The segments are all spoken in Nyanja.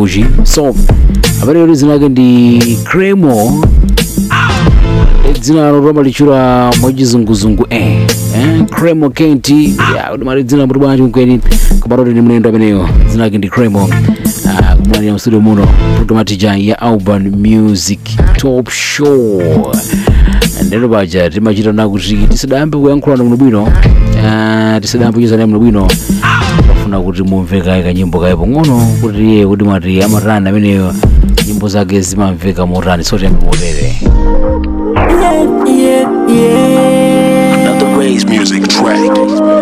fuji so amene dzina lake ndi cremo dzina loroma lichula mwachizunguzungu eh eh cremo kenti ya kuti mali dzina muti bwanji mkweni kumatoti ndi mlendo ameneyo dzina lake ndi cremo Ah, kumwanira mstudio muno programatija ya urban music top show ndero paja timachita na kuti tisadayambe kuyankhulana muno bwino ah, tisadayambe kuchezana muno bwino pafuna kuti mumveka kanyimbo kaye pang'ono kuti iye kuti mati amatani ameneyo nyimbo zake zimamveka motani sotembe motere Yeah, yeah, Another Ray's music track.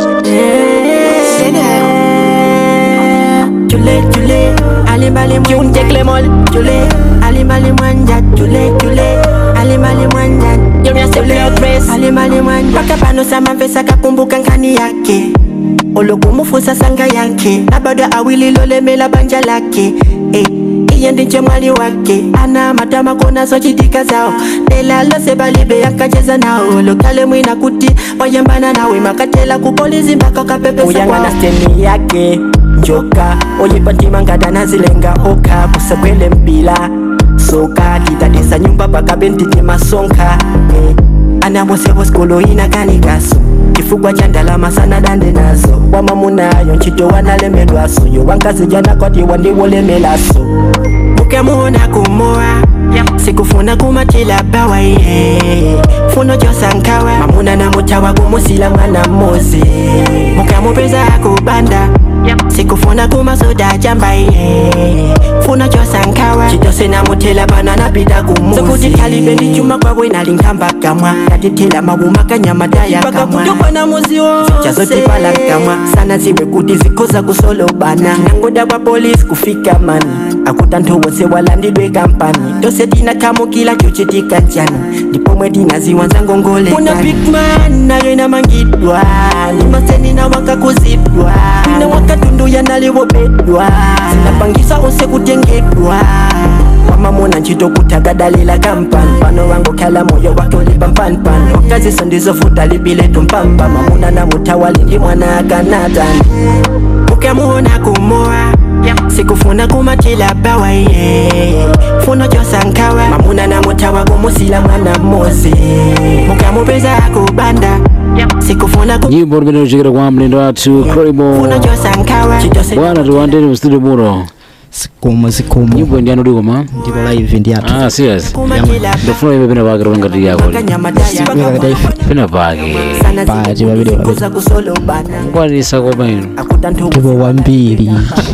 yeah. Chule, chule, alimali mwanja klemol. Chule, alimali mwanja, chule, chule, alimali mwanja. Chule, alimali mwanja. Paka pano sama mfesa kakumbuka nkani yake olokumufusa sanga yake na bado awililolemela banja lake eh. iye ndiche mwali wake ana matama kona sochitika zao nelalose balibe yakacheza nao lokale mwina kuti wayambana nawe makatela kupolizi mpaka kapepesa uyangana steni yake njoka oyipatimangada nazilenga oka kusekwele mpila soka titatisa nyumba pakabentiti masonka eh. anamosebo skolo inakanikaso chifukwa cha ndalama sana dande nazo wamamunayo ntchito wanalemedwaso yo wankazijanakwati wandiwolemelaso mukemuona kumoa sikufuna kumatila bawa ye funo josankawa mamuna na mutawa kumusila mwana mmozi mukamupeza kubanda sikufuna kumasoda jamba ye funo josankawa chitose namutela bana napita kumuzi sokuti kalibe ndichuma kwabwe nalinkamba kamwa natitila mabuma kanyamadaya kamwa na muzi wose chazotipala kamwa sana ziwe kuti zikoza kusolobana nangoda kwa polisi kufika mani akuta nthu wonse walandidwe kampani tose tinakamukila chochitika njani ndipo mwe tinaziwanza kuna ngongole bigman nayo inamangidwa ndimaseni na wakakuzidwa ina wakatunduya naliwobedwa zinapangisa onse kutengedwa wamamuna ntchito kutakadalila kampani pano wangokhala moyo wake ulipa mpanimpani wakaziso ndizofuta libiletu mpamba mamuna na mutawali ndi mwana akanatani ukemuona kumoa sikufuna kumatila bawa ye funo josankawa mamuna na mutawa kumusila mwana mmozi mukamupeza kubanda sikufuna nyimbo limene lichokera kwa mlendo wathu cremo kufuna josankawa chitose bwana tiwandeni mstudio muno sikomo sikomo nyimbo ndi anudi koma ndipo live ndi athu ah serious kumatila ndofuna ipe pena pake tolangati yako kanyamadaya pena pake sana Pati babiri babiri. zikoza kusolobana kwanisa koma ino akuta nthu ndipo wambiri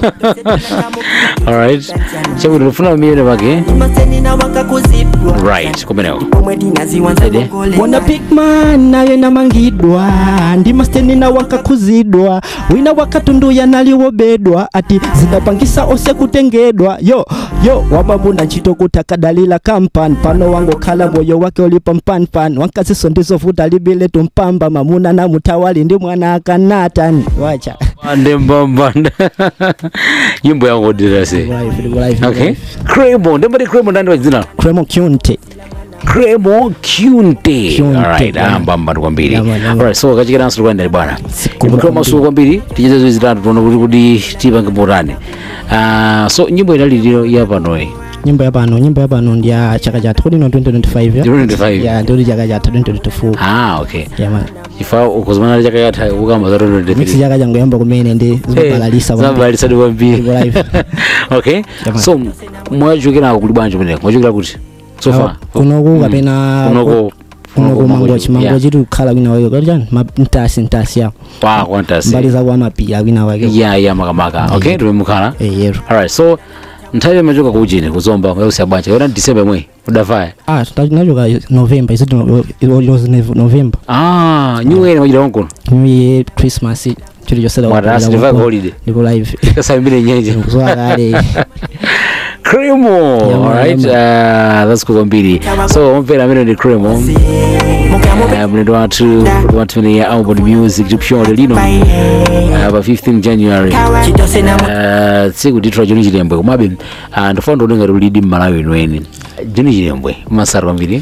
alright chakuti ndofuna umiyene pake maseni na wakakuzidwa right kumeneko pomwe tinaziwanza Ede. ngongole wona bigman nayo inamangidwa ndi masteni na wankakuzidwa wina wakatunduya naliwobedwa ati zidapangisa onse kutengedwa yo yo wamamuna ntchito kutakadalila kampani pano wangokhala moyo wake ulipa mpanipani wankaziso ndizovuta libiletu mpamba mamuna na mutawali ndi mwana akanatani wacha ande mbambanda nyimbo yangu dirase Live, ndipo live, okay live. cremo ndembati cremo ndandi wadzina Cremo Kyunte cremo cunte Cunte, alright yeah. ambambanda kwambiri Yeah, man, yeah, man. alright so kachikeranso kwandani bwana Siku mtoa kwambiri. masuku kwambiri ticheze zoezi zitatu tiona kuti kuti tipange potani Ah, so nyimbo inaliliro ya panoyi nyimbo ya pano nyimbo ya pano ndi ya chaka chathu kodi no 2025 ya 2025 ya ndi chaka chathu 2024 ah okay ya man ifa ukuzimana chaka yatha ukamba za mix 2023 chaka changoyamba kumene ndi zimabalalisa kwambiri. zabalisa ndi kwambiri Ndipo live. okay Jamani. so mwachokera kuli bwanji kumeneko mwachokera kuti so Awa, far kunoku kapena kunoko kunoku mangochi yeah. mangochi tikukhala kwina wake kodi chani Ma- mtasi mtasi yawo pa kwantasi mbali zaku amapira kwina wake ya ya makamaka okay Yeah. tumemukhala Eh, yero alright so nthawi imachoka kuchini kuzomba kuyakusiya bwanji yona disemba imwe udafaya ah tinachoka november isiti november ah new year machita konkono new year christmas chili chosera mwatarasi ndivaka holiday ndipo live kasambire nyenje kuzowa kale cremo Yeah, alright yeah, uh, that's cool kwambiri so omvera amene ndi cremo Uh, mlendo wathu kuti wathu mene ya album music tipshole lino uh, pa 15 january chitose na Uh, tsiku ndithu joni chilembwe komabe uh, ndifuna ndionenga tulidi mmalawi wenweni joni chilembwe masara kwambiri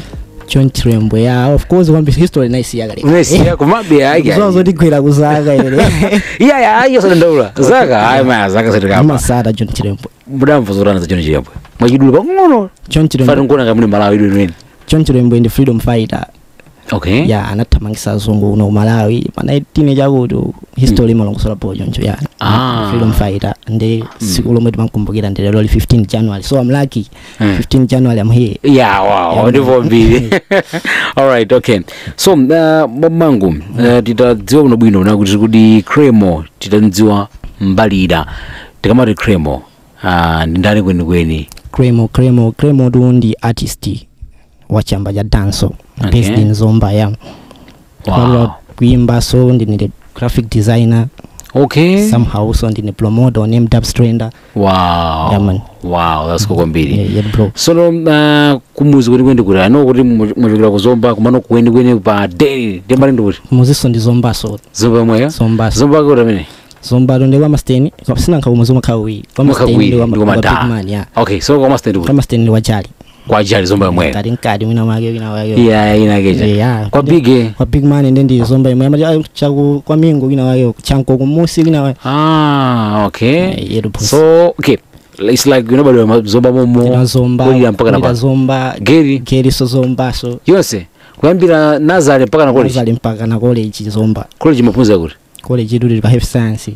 john chirembwe ya of course kwambi history naisiya kale unesiya kumabe aya zozo tigwira kuzaka ile iya ya iyo sadandaula zaka ayi maya zaka satikapa masada john chirembwe mudamvuzorana za chino chiyambwe mwachidulu pang'ono john fati chirembwe nkuona kamuni malawi idwenweni john chirembwe ndi freedom fighter okay ya anathamangisa azungu uno malawi pa 19 chakuti history imalongosola po choncho ya Ah. freedom fighter ndi siku lomwe timakumbukira ndi lero li 15 january so i'm lucky Mm. 15 january i'm here ya wow Yeah. ndipo mbiri alright okay so uh, mamangu uh, titadziwa kuno bwino na kuti kuti cremo titamdziwa mbalira tikamati cremo uh, ndi ndani kwenikweni cremo cremo cremo tu ndi artist wa chamba cha danso Okay. based in zomba ya wow. Kwa kuimba so ndine graphic designer okay somehow so ndine promoter named Dubstrender wow Yeah, man. wow that's cool kwambiri yeah, yeah bro sono uh, kumuzi kwenikweni kuti ano kuti mwachokera kuzomba kumano kwenikweni pa deli ndimbali ndi kuti muziso ndi zomba so zomba yomweyo zomba so zomba kuti amene zomba to ndi kwa masteni sina nkhawu muzi makhawi kwa masteni Makawiri, ndi kwa ndi kwa kwa big madaa. man ya okay so kwa master ndi kwa kuti masteni ndi wajali kwa jali zomba yomweyo kati nkati wina wake wina wake iya inakecha yeah kwa bige kwa big man ndi ndi zomba imwe ama chaku kwa mingo wina wake chanko kumusi wina wake ah okay Yeah, yetu pusi. so okay it's like you know bado zomba Tina momo zomba kulira mpaka na kulira pa zomba geri geri so zomba so yonse kuyambira nazare mpaka na college zali mpaka na college zomba college mafunza kuti college yetu pa health science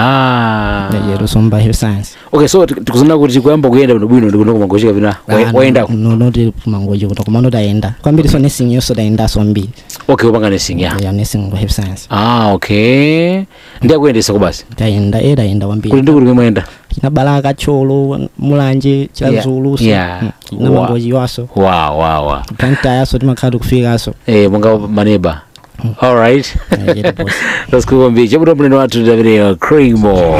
ah yeah, yetu zomba health science okay so tikuzana kuti kuyamba kuyenda bwino bwino ndikuno kumangocheka pina wayendako noti mangoji kuti kumano tayenda kwambiri so nursing yonso tayenda so mbiri okay upanga nursing ya ya nursing kwa health science ah okay ndiyakuyendesa kubasi tayenda e tayenda kuti kwambiri ndikuti mwenda china balaka cholo mulanje chilazulu so Yeah. na Wow. mangoji waso wow wow wow tantayaso timakhala tikufikaso eh monga maneba alright Yeah, yetu boss. that's cool kwambiri chabuta mlendo wathu davide cremo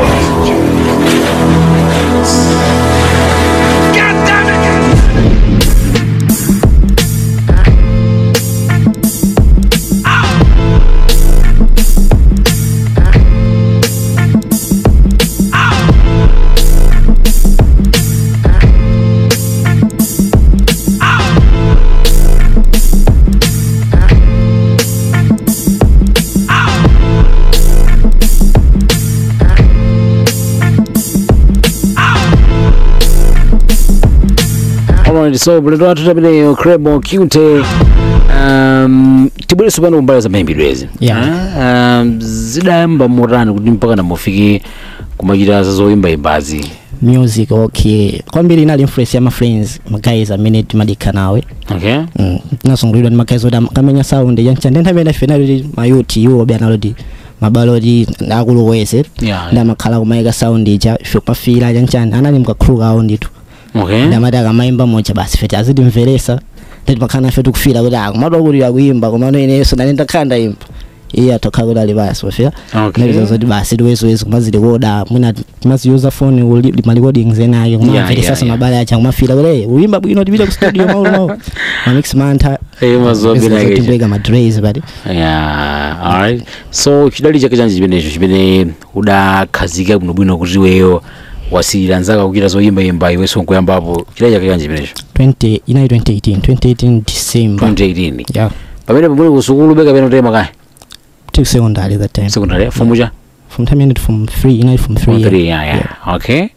Alright, so mlendo wathu davide cremo cute um, tibwereso pano kumbali za mayimbidwezi Yeah. um, zidayamba motani kuti mpaka namufike kumachita za zoyimbayimbazi music okay kwambiri inali influence ya ma friends magays amene timadikha nawe okay Mm, tinasungulidwa ndi magays oti am- kamenya sound yancha ndentha amene ife naloti mayuti iwo obe analoti mabaloti akuluweze yeah, ndi amakhala kumayika sound ija ife kumafira chanchani anali mkakhulu kawo ndithu okay ndi amati akamayimba moja basi feti azitimveresa ndi makhala nafe tikufira kuti akumatwa kuti akuyimba komano ineso nane ndakhala ndayimba iye atokhala kuti ali basi wafika okay nabiza zoti basi tiwezowezo kumazilikoda mwina timaziyuza foni uli- ma recordings enake Yeah, kumamveresasa yeah, yeah. mabale acha kumafira kuti "Hey, uyimba bwino tipite ku studio maulu maulu mamix mantha Eh, mazobe nakecha timbweka madres pati yeah alright so chidali chake chanji chimenecho chimene udakhazika bwinobwino kuti iweyo wasiyira nzaka kuchita zoyimbayimba iwenso nkuyambapo chidali chake chanji chimenecho 20 inali 2018 2018 december 2018 yeah pamene pamene kusukulu beka pene utema kaya till secondary that time secondary fomu cha from time ended from 3 inali from 3 Form yeah. three, yeah, yeah. okay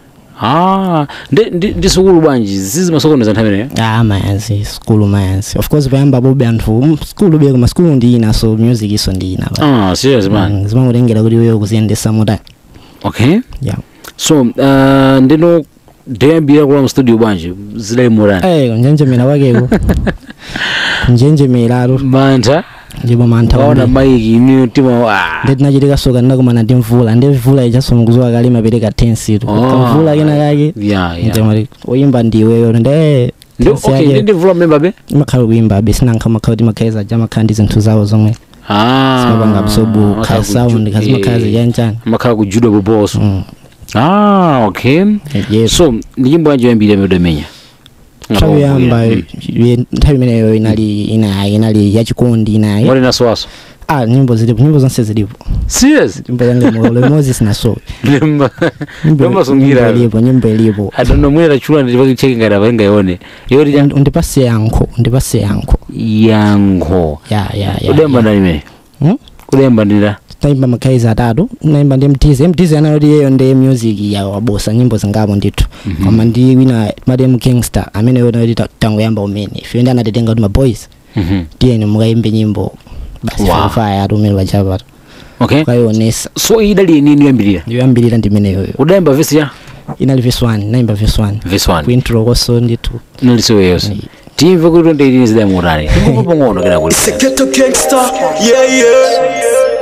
ah ndi ndi ndi sukulu bwanji zizi masokoni za nthawi imeneyo ah mayanzi skulu mayanzi of course payamba bobe anthu mm, skulu beko ma skulu ndi ina so music iso ndi ina pa ah serious man Mm, zimangotengera kuti wewe kuziyendesa mota okay yeah so uh, ndino ndeyambira kula mstudio bwanji zidali murani eh kunjenjemera kwakeko kunjenjemeraro mantha ndipo mantha kaona kwambiri. maiki iniyo tima ah. ndi tinachitika soka ndinakumana ndi mvula ndi mvula ichasomukuziwa kale mapereka tensitu Oh, kamvula kena kake yeah, yeah. ndimati oyimba ndiweyo ndi eh Ndi- okay ndi ndivula mmemba be imakhala kuimba be sinankha makhala kuti makhaliza ja makhala ndi zinthu zawo zomwe simapanga absorbu kha sound kazimakhala ziyanjani makhala kujuda poposo Mm. ah okay yes so ndi nyimbo yanji yoyambira imene udamenya nthawi yamba nthawi imeneyo inali ina inali yachikondi inayi ngoti nasowaso ah nyimbo zilipo nyimbo zonse zilipo serious nyimbo za Lemo Lemozi sinaso lemba nyimbo lemba nyimbo sungira ilipo nyimbo ilipo I don't know mwera chula ndipaki cheki ngada venga yone yori Und- undipase yankho undipase yankho yankho ya ya ya udemba ya. ndani me Hmm? udemba ndira naimba makhaizi atatu naimba ndi mtize mtize anayoti yeyo ndi music ya wabosa nyimbo zingapo ndithu koma ndi wina madem gangster amene yonayoti tangoyamba umene ife ndi anatitenga kuti maboys Mhm. tiyeni mukaimbe nyimbo basi Wow. faya atumire pachapata okay ukayionesa so idali nini yambirira ndiyoyambirira ndimeneyoyo udemba vesi ya inali verse 1 naimba verse 1 vesi 1 kuintro koso ndithu naliso yose timve kuti tonde idini zidamutani tikupa ngono kena kuti Ghetto gangster, yeah, yeah.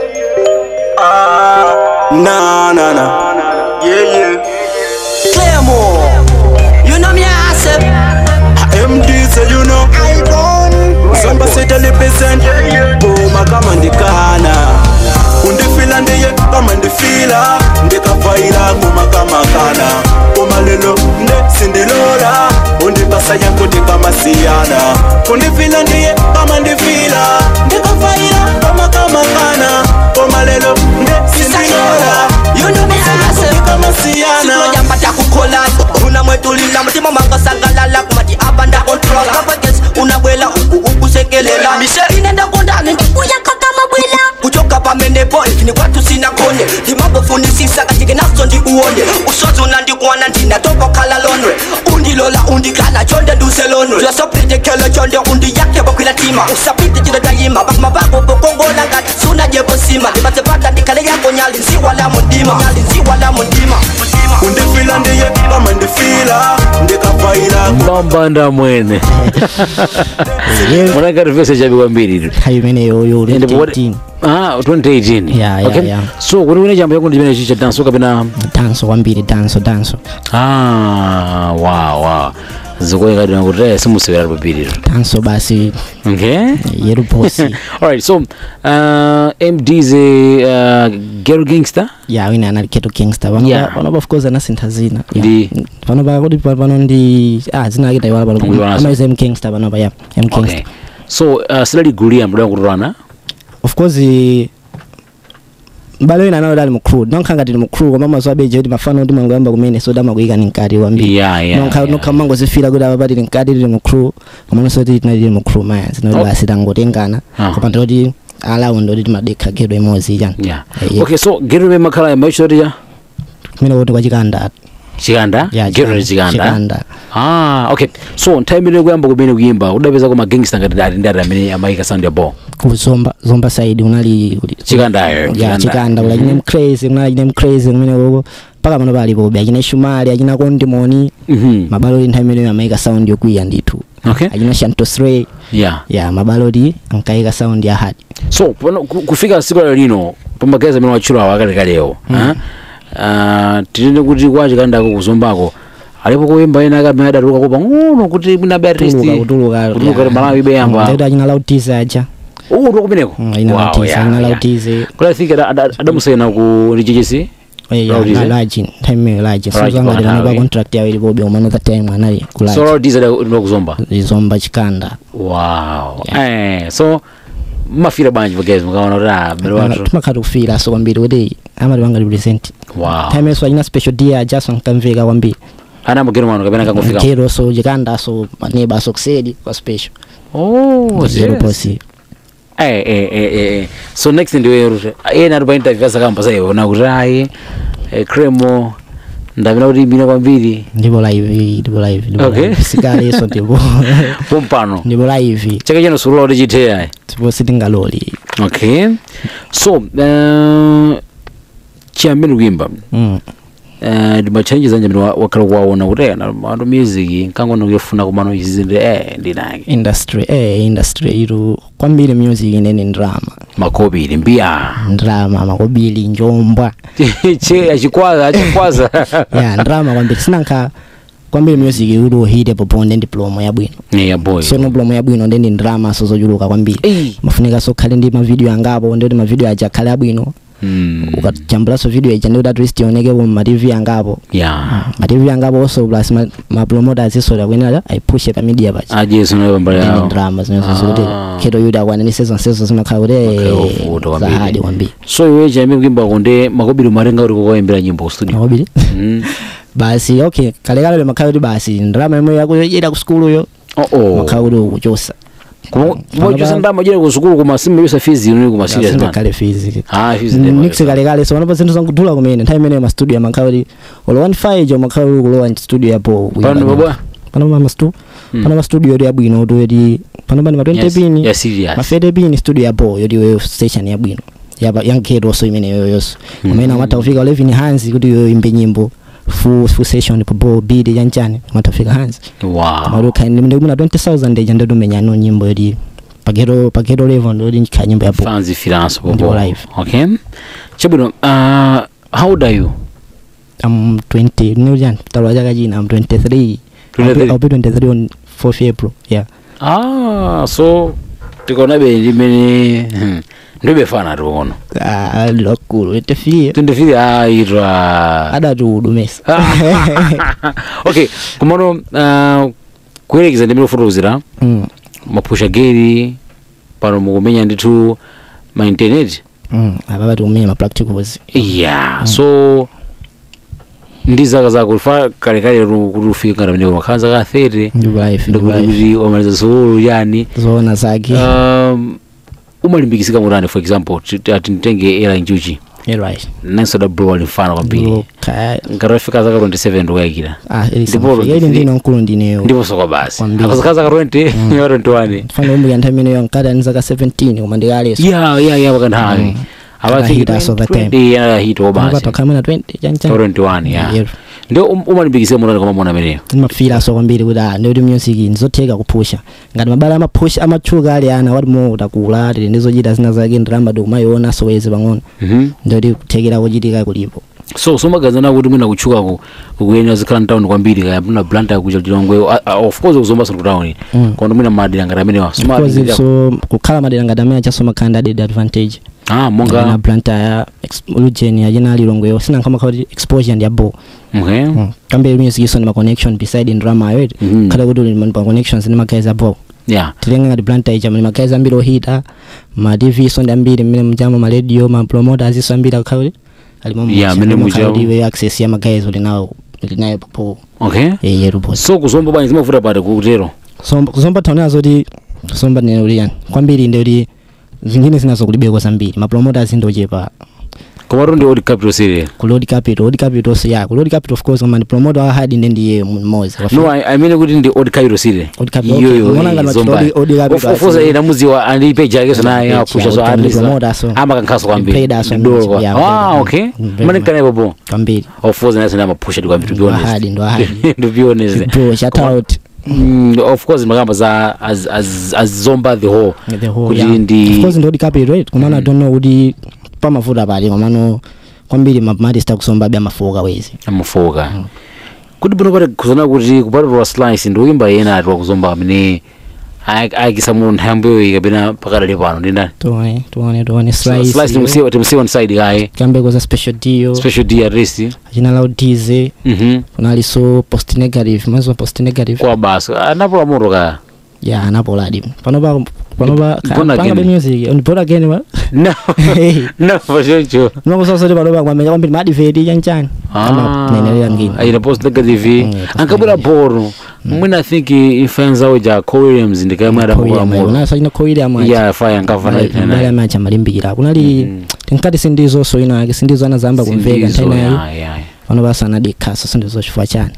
Ah, nah, nah, nah. Yeah, yeah. Claymore. You know me, I said. MD, so you know. Samba seta represent. Boma kama ndikana. Undifila ndiye kama ndifila. Ndikavaira ngoma kama kana. Boma lelo nde sindilola. Undipasa yangu ndikama siyana. Undifila ndiye kama ndifila. Ndikavaira ngoma kama kana. Boma lelo nde sindilola. You know me, I said. Ndikama siyana. sinoyambata kukola unamwetulila mutima mangasangalala kumati abanda controla kapages unabwela uku ukusekelela mise inenda kondani ndikuyaka kama bwela kuchoka pamene boy kini kwatu sina konde ndimabofunisisa katike naso ndikuone usozi unandikwana ndinatopa khala lonwe undilola undikhala chonde nduselonwe yasopitekelo chonde undiyake bokwila tima usapite chilo tayima bakuma bako bokongola ngati sunajebosima ndibatsepata ndikhale yako nyali nziwala mundima nyali nziwala mundima undifila ndiye kama ndifila ndikavaira mbambanda mwene munangati vese chabikwa mbiri tu hayo imeneyoyo And what- 18 ah 2018 Yeah, yeah, okay yeah. so kuti une chambo yakundi chimene chicha danso kapena danso kwambiri danso danso ah wow wow zikoyekadina kuti eh simusewera papiri tu danso basi okay yeru bosi alright so uh, md's uh, gero gangster ya wina anali keto gangster Yeah. pano pano of course anasintha zina Yeah. Ndi- pano pa kuti pa- pano ndi ah zina akita iwala pano Kuiwala so. amaiza m gangster pano pa ya m okay gangster so uh, silali gulia mdada kutulana of course mbale wina anayo dali mu crew nonka ngati ni mu crew koma mazo abeje kuti mafano ndi mangoyamba kumene so damakuyika ni mkati wambiri yeah yeah nonka yeah. nonka mango zifira kuti apa pali mkati tili mu crew koma nonso kuti tinali mu crew maya zinoti Oh. basi tangotengana Ah. koma ndoti alaundi kuti timadekha gedo imodzi chani yeah Eh, yeah. okay so gero me makhala maishoticha kumene kuti kwa chikanda chikanda ya gero ni chikanda chikanda ah okay so nthawi imene kuyamba kumene kuyimba udapeza ko magangster ngati dali ndati amene amayika sound ya ball kuzomba zomba side unali kuti chikandayo ya chikanda kula chine mcrazy kunali chine mcrazy kumene koko paka pano palipo be achina shumali achina kondimoni mhm mabaloti nthawi imeneyo amayika sound yokwiya ndithu okay achina shantosray yeah ya mabaloti ankayika sound ya hard so pano ku- kufika siku lero lino pamagazi amene watchula awo akalekalewo uh, tinene kuti kwa chikandako kuzombako alipo kuyimba ena akamene adatuluka kopa ng'ono kuti mwinabe artist kutuluka kutuluka kutuluka ti malawi beyamba ndikuti achina lautize aja uku kumeneko Mm, achina lautize achina lautize kuti i think ada- ada- adamusayina ku ndichichisi Lautize? laji nthawi imeneyo laji Laji sozanga kwa ndinapa nthawi. contract yawo ilipobe umano that time anali so kulaji lautize adakuzomba kuzomba zomba chikanda wow eh so mafira bwanji pagezi mukaona kuti ah mbere wathu timakhala kufira so kwambiri kuti amati wanga represent wow time yeso achina special dia jaso nkamveka kwambiri ana mugero mwano kapena kangofika kero so chikanda so maneba so kusedi kwa special oh zero yes. posi Eh, eh, eh, eh, eh. so next ndiwe rute ena ari painterview asakamba saiona kuti ayi eh, cremo ndapena kuti imbina kwambiri ndipo live ndipo live ndipo Okay. live sikale yeso ndipo pompano ndipo live chake chino surula kuti chithe ayi ndipo sitingaloli okay so uh, chiyambeni kuyimba mm. uh, ndimachallenges anje amene wa- wakhala kuwaona kuti eh, na mano music nkangona kuyofuna kumano izinde eh ndinake industry eh industry iru kwambiri music inene ndrama makobiri mbiya ndrama makobili njombwa che achikwaza achikwaza ya ndrama kwambiri sinanka kwambiri music iri uhite poponde ndi plomo yabwino yeah boy so no plomo yabwino ndi ndi ndrama so zochuluka kwambiri Eh. mafunika so khale ndi mavideo angapo ndoti mavideo aja akhale abwino Mm. ukachambulaso video ija ndikuti at least ionekepo ma tv angapo yeah ma tv angapo also plus ma, ma promoters isoda kuyenera ayipushe pa media pacha ajeso nayo pambali ine yawo drama zinonso kuti Ah. kheto yuti akwananise zonsezo zimakhala kuti Okay, ovuta kwambiri. zahadi kwambiri so iwe chaime kuimba konde makobiri matenga kuti kukoyembera nyimbo ku studio makobiri Mm. basi okay kalekale makhala kuti basi ndrama imwe yakuyoyera ku skuluyo oh oh makhala kuti ukuchosa kumachosa ndama jera ku sukulu koma simebisa fizi ino kuma serious man kale fizi ah fizi niksi kalekale so panopa zinthu zankudula kumene nthawi imeneyo mastudio amakhala kuti olo 15 jo makhala kuti kulowa studio yapo pano babwa panopa mastu Mm. panopa studio yoti yabwino kuti yoti panopa ni ma 20 Yes, pini yeah, serious. ma 30 pini studio yapo yoti weyo station yabwino yapa yankheto so imene yoyonso kumene amatha kufika 11 hanzi kuti yo imbe nyimbo full full session popo beat chanchani amatha kufika hanzi wow maluka ndimuna 20000 eja ndadumenyano nyimbo yoti paketo paketo level ndoti nkhala nyimbo yapo fans finance Ndio popo live. okay chabwino uh how old are you I'm 20 niljan talwa chaka china I'm 23 I'll be, 23? I'll be 23 on 4th April yeah ah so tikaona be limene hmm, ndibefana tikono ah lokulu etefie tindifiri aitwa adati udumesa okay kumano uh, kuyerekeza ndimene kufotokozera mm. mapusha geri pano mukumenya ndithu ma internet mm. apa pati kumenya ma practicals yeah so ndi zaka zako fa kalekale kuti ufike ngati pamene makhala zaka 30 ndi life ndi ndikuti life kuti wamaliza sukulu yani zoona zake um, umalimbikisika mutani for example ti- ati nditenge era njuchi yeah right nanso da bro alimfana kwambiri ka ngati wafika zaka 27 ndikuyakira ah ili Ndipo sama ili 23. ndino nkulu ndineyo ndipo soko basi Kwambiri. akazaka zaka 20 ya 21 fana umbuya nthawi imeneyo nkati ani zaka 17 koma ndikaleso ya ya ya pakanthawi Mm. Akahita so that time. yanahita panopa basi takhamena 20 chanchan 21 ya Yeah. ndio um- umalimbikisika mutani koma mona ameneyo ndimafira so kwambiri kuti ah ndikuti music ndizotheka kuphusha ngati mabala amaphusha amatchuka ali ana wati mo utakula tili ndizochita zina zake ndiramba ndikumayiona sowezi pang'ono Mhm. ndikuti kuthekera kuchitika kulipo so somagazana kuti mwina kutchukaku ukuyenera zikhala mtown kwambiri kaya muna blanta kucha chilongwe of course kuzombaso kutawuni Mm. kono mwina madera ngati amenewa Of course, Somalira- so kukhala madera ngati amene achasoma khala ndaded advantage ah na monga blanta ya lugen yachina alilongweyo sinankhamakhala kuti exposure ndi yabo okay kambe music iso ndi ma connection beside ndrama yoyeti Mhm. khala kuti uli ma connections ndi magazi abo yeah tilenge ngati blanta icha muli magazi ambiri ohita ma tv iso ndi ambiri mmene mujamo ma radio ma promoters iso ambiri akhala kuti alimo Yeah, mmene mujawo. iwe access ya magazi uli nawo uli nayo popo okay yeyetu bosi so kuzomba bwanji zimavuta pati kutero Somba- kuzomba taonera zoti kuzomba nene uliyani kwambiri ndi kuti zingine zinazo kulibeko zambiri ma promoters ndochepa komatu ndi odi capital city ku load capital load capital so yeah ku load capital of course koma ndi promoter wa hard ndi ndiye mmozi no I, I mean kuti ndi odi capital city Odi capital, okay. Umeona ngati zomba odi- odi capital, of course asi- ina muziwa andi page yake so naye Page, apusha yeah, so odi- at ndi least promoter, so. ama kankaso kwambiri Paid us on Ndolo it, kwa- yeah, ah very okay much. Very mane much. kana bobo kwambiri of course naye sana mapusha kwambiri to be Ndo honest ahadi, ndo ahadi. to be honest bro shout out Mm, of course makamba za as as as zomba the whole the whole kuti yeah. ndi of course ndi odi capital right komano i don't know kuti pamafuta pali komano kwambiri mamatista kusomba abe amafuka wezi amufoka kuti pano pati kuzona kuti kupatulwa slice ndi uyimba yena ati wakuzomba amene ay- ayakisa mu nthambeyo kapena pakadali pano ndi ndani tuone tuone tuone slice slice timusiwa timusiwa on side kaye kambeko za special deal special d at least achina loud dize mhm kunaliso post negative mazo post negative kwa basi anapola moto kaya ya anapoladi panopa panopa Born again. pangabe music on born again wa no no for sure sure nokusasoti panopa kwamenya kwambiri madiveti chanchani nenelera ngini ayina post negative Mm, post ankabwera boro mwina i think influenza zawo ja co williams ndikaimwe adapola moto nasachina khoili amwachi yeah fire ankava mbali nayo amachi amalimbikira kunali tinkati sindizo so ina yake sindizo anazamba kumveka Sindizo, ntainayi yeah, yeah. pano basa anadikhaso sindizo chifukwa chani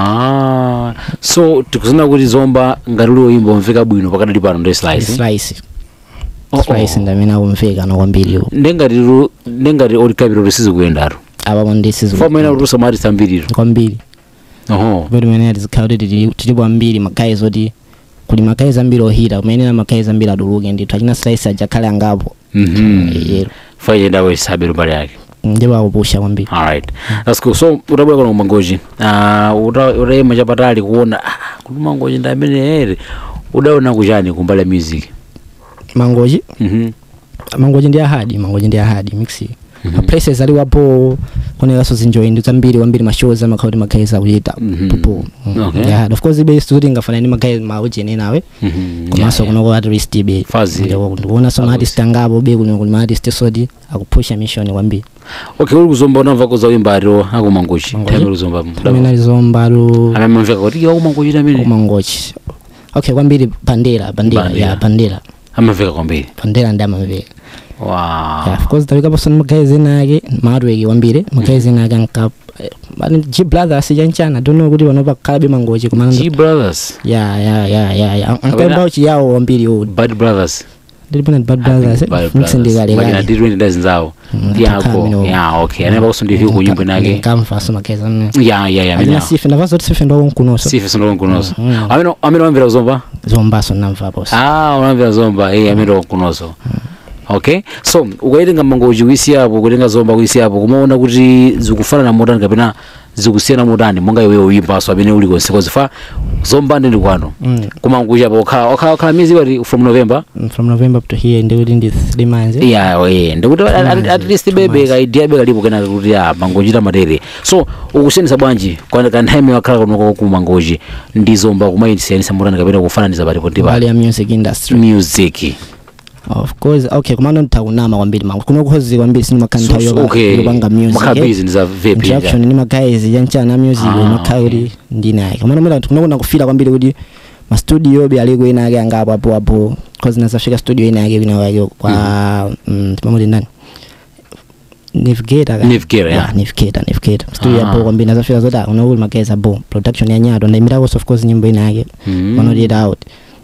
Ah, so tikuzona kuti zomba ngati uli uyimba umveka bwino pakadali pano ndi slice slice Oh, oh. slice ndamene akumveka nokwambiriwo ndengati ru- ndengati odi capital risizi kuyendaro apapo ndisizi foma ina kuti usamatisa ambiriro kwambiri oho kuti mene tizikhala kuti tili- tilipo ambiri magayizi oti kuli magayizi ambiri ohita kumenera magayizi ambiri atuluke ndithu achina slice ajakhale angapo mhm yero fayendawo isabelo mbali yake ndipo akupusha kwambiri alright that's cool so utabwera kana kumangoji uh, uta- utayima chapatali kuona ah, kuti mangoji ndi amene ere udaona kuchani kumbali ya music mangoji mhm mangoji ndi ahadi mangoji ndi ahadi mixi ma places aliwapo koneraso zinjoyi zambiri wambiri mashows amakhauti magayizi akuyita Mhm. popo Okay. yeah of course ibe studio ingafana ni magayizi maujene nawe Mhm. komanso Yeah, kunoko at least ibe Fazi. ndikuona so maartist angapo be kuno kuli maartist sodi akupusha mission kwambiri okay uri kuzomba unamva koza uimbaro akumangochi Mangochi? time uri kuzomba amene alizombalu amemamveka kuti akumangochi tamene umangochi okay kwambiri bandera bandera Bandera. ya bandera amamveka kwambiri bandera ndi amamveka wow yeah, of course tawikapo ni magayizi enake maatweki kwambiri magayizi enake anka bani g brothers chanchana don't kuti panopa khalabe mangochi kumana g brothers ya ya ya ya ya Kapena- ankaimba uchiyawo wambiri uwu bad brothers ndilipona bad brothers msindikale ndiri ndazinzawo yako ya okay anaiva kusundihiko kunyimbo nake kamvaso magayizi amene ya ya ya alina amene sife ndavazo kuti sife ndwakonkunoso sife sindolokunoso Mm. amene amene wamvera kuzomba zombaso namvapo ah unamvera zomba eh amene wakunoso okay so ukaitenga mangochi kuisiyapo kutenga zomba kuisiyapo kumaona kuti zikufanana motani kapena zikusiyana motani monga iwewe uyimbaso amene uli konse kozifa zomba ndi kwano Mm. kumangochi apo okhala okhala okhala miezi wati from november Mm, from november to here ndikuti ndi three months eh? yeah yeah ndikuti at- at- at least bebe kaidia beka lipo kenaka kuti ah mangochi tamatere so ukusiyanisa bwanji kwa kantheme wakhala kunoko ku mangochi ndi zomba kumayisiyanisa motani kapena kufananiza palipo ndi mbali pali ya music industry music of course okay kumano nditakunama kwambiri mangu kuno kuhozi kwambiri sini makhala So- nthawi so, yopa- okay yopanga music makhala eh? busy ndi za vape interaction ni magayizi yanchana music Ah, makhala okay. kuti ndinaye kumano mwina kunokuna kufila kwambiri kuti mastudio be aliko ena ake angapo apo apo cause nasafika studio ena ake wina wake kwa mm, timamuti ndani navigator ka? Navigator, yeah. Ah, navigator navigator studio Ah. apo kwambiri nasafika zoti kunokuli magayizi apo production ya nyato ndaimitako of course nyimbo ina yake Mm. manoti out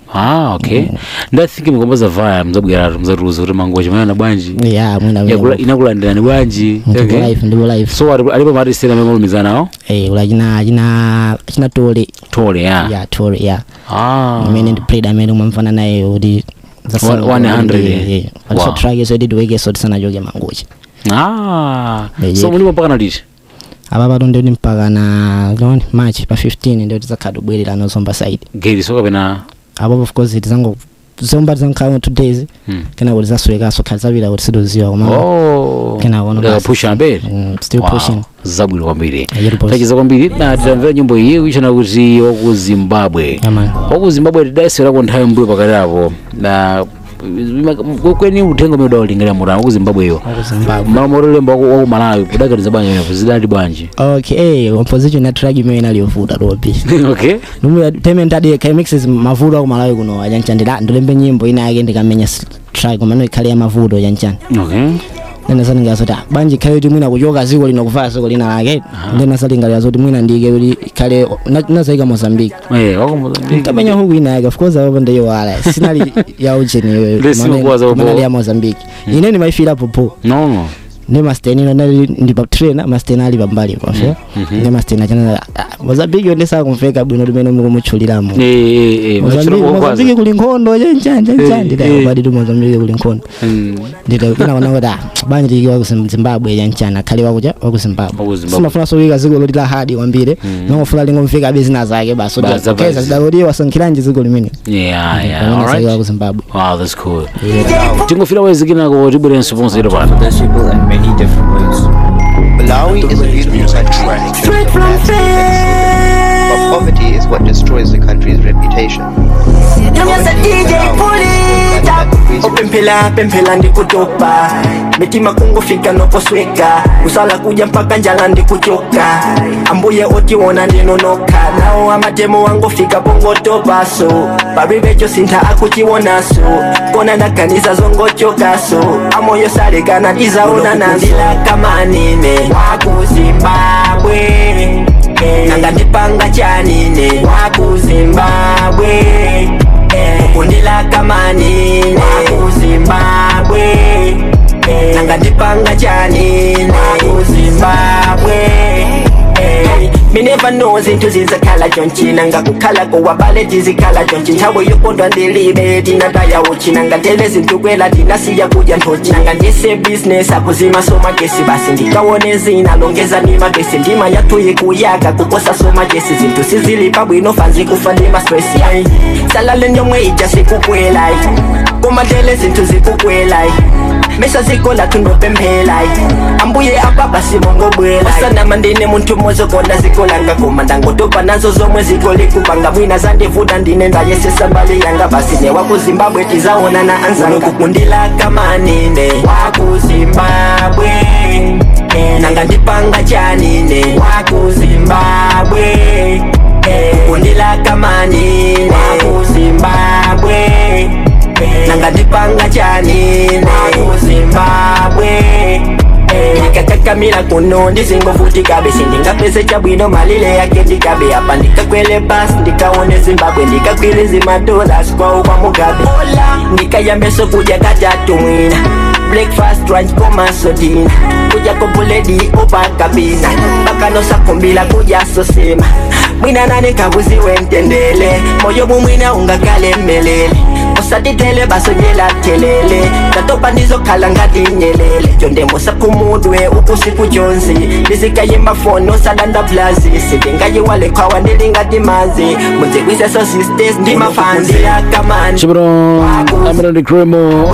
ah okay ndathinki mukomboza vaya mzabweratu mzatiuza kuti mangochi mayana bwanji yeah mwina Yakula- inakulandirani bwanji ndipo Okay. live ndipo live so ali- alipo maartist amene malumizanawo eh ula china china china tole tole ya ya tole ya ah amene ndi played amene umamfana naye kuti One- 100, aliso Wow. track yeso tiweke so tisanachoke mangochi ah Yeah, so yeah. mulipo mpaka naliti apa pato ndioti mpaka na loni march pa 15 ndioti tizakhale tibwerera nozomba side gate so kapena apo of course tizango zomba tizankhale two days Hmm. kena kuti zaswekaso khali zapita kuti sidoziwa koma oh Kena kono Ndaka basi. pusha mbele mm, still Wow, pushing zabwino kwambiri Yeri boss. tachiza kwambiri na titamvera nyimbo iyi kuichana kuti waku zimbabwe Yeah, man. waku zimbabwe tidayesera nthawi mbuyo pakati apo na kweni uthenga umene udawulingira mutano waku zimbabweyo Waku Zimbabwe. malo motolemba waku malawi kudakatiza bwanji menepo zidati bwanji okay composition ya track imene inaliyovuta topi okay numwe payment adi mixes mavuto akumalawi kuno achanchandira ndilembe nyimbo ina yake ndikamenya s- track komano ikhale ya mavuto chanchani okay then asalingalira zoti ah, bwanji ikhale kuti mwina kuchoka ziko lino kuvaya ziko lina lake then asalingalira zoti mwina ndike kuti ikhale na- nazaika mozambique eh waku Mozambique nkamenya huku ina yake of course apo ndiyo wala sinali ya ucheni Lesi mkuwaza upo. manali ya mozambique ine ndimaifira popo no no ne masteni no nali ndi pa train masteni ali pambali pafe ne masteni achana mozambique ndesa kumveka bwino limene mukumutchuliramo eh eh eh Mozambique Mozambique kuli nkhondo chanchanja Eh, chanchanja eh. badi tu Mozambique kuli nkhondo ndita kuna kuna kuti ah banje tiki wa ku Zim- Zimbabwe chanchana khali wakuja wa ku Wa Zimbabwe ku Zimbabwe. simafuna so wika ziko loti la hadi kwambiri nongofuna lingomveka business zake basi Basi, kuti keza basi. zidaloti wasankhiranje ziko limene yeah yeah pamene all zake wa ku right Zimbabwe wow that's cool tingofira wezikinako tibwerenso ponse ilo pano There's people in many different ways. Malawi is a beautiful country. Straight from But poverty is what destroys the country's reputation. Them just a DJ pull it up opemphela pemphela ndikutopa mitima kungofika noposweka kusala kuja mpaka njala ndikuchoka ambuye otiwona ndinonoka nawo amatemo wangofika pongotopaso pavivecho sintha akuchiwonaso kona ndaganiza zongochokaso amoyo salekana ndizaona nandilakamанine wakuzimbabwe nanga ndipanga chanine wakuzimbabwe kundilakamani wakuzimbabwe nanga ndipanga chanine wakuzimbabwe Me never know zinthu zizakhala chonchi nanga kukhala kowabale tizikhala chonchi nthawe yokondwa ndilibe tinataya uchi nanga tele zinthu kwela tinasiya kudya nthochi nanga ndise business akuzima somagesi basi ndikawone zina longeza ni magesi ndima yathuyi kuyaka kukosa somagesi zinthu sizilipa bwino fanzi kufa ndima stress yayi salale nyomwe ija sikukwela komatele zinthu zikukwela mesa zikola tundopemphela ambuye apa basi mongobwela osanama ndine munthu mozokonda zikolanga koma ndangotopa nazo zomwe zikolikupanga mwina zandivuta ndine ndayesesa mbali yanga basi ne wakuzimbabwe tizaonana anzanga kukundila kamanine wakuzimbabwe nanga ndipanga chanine wakuzimbabwe kukundila kamanine wakuzimbabwe nanga ndipanga chanine wakuzimbabwe ndikakakamira kuno ndizingovutikabe sindingapese chabwino malile yake ndikabe apa ndikakwele basi ndikaone zimbabwe ndikakwile zimadolas kwawo kwa mugabe ndikayambeso kudya katatu mwina breakfast lunch komanso dina kudya kobuledi opakabina pakanosakumbila kudya sosema mwina nane kabuziwe ntendele moyo mumwina ungakale mmelele usatitele basonyela telele tatopa ndizokhala ngati nyelele tyondembosa kumudwe ukusiku jonzi ndizikayimba fono salanda blazi sindingayiwale khwawa ndilingati mazi munzikwiseso sisters ndimafandila kamani chipano amene ndi cremo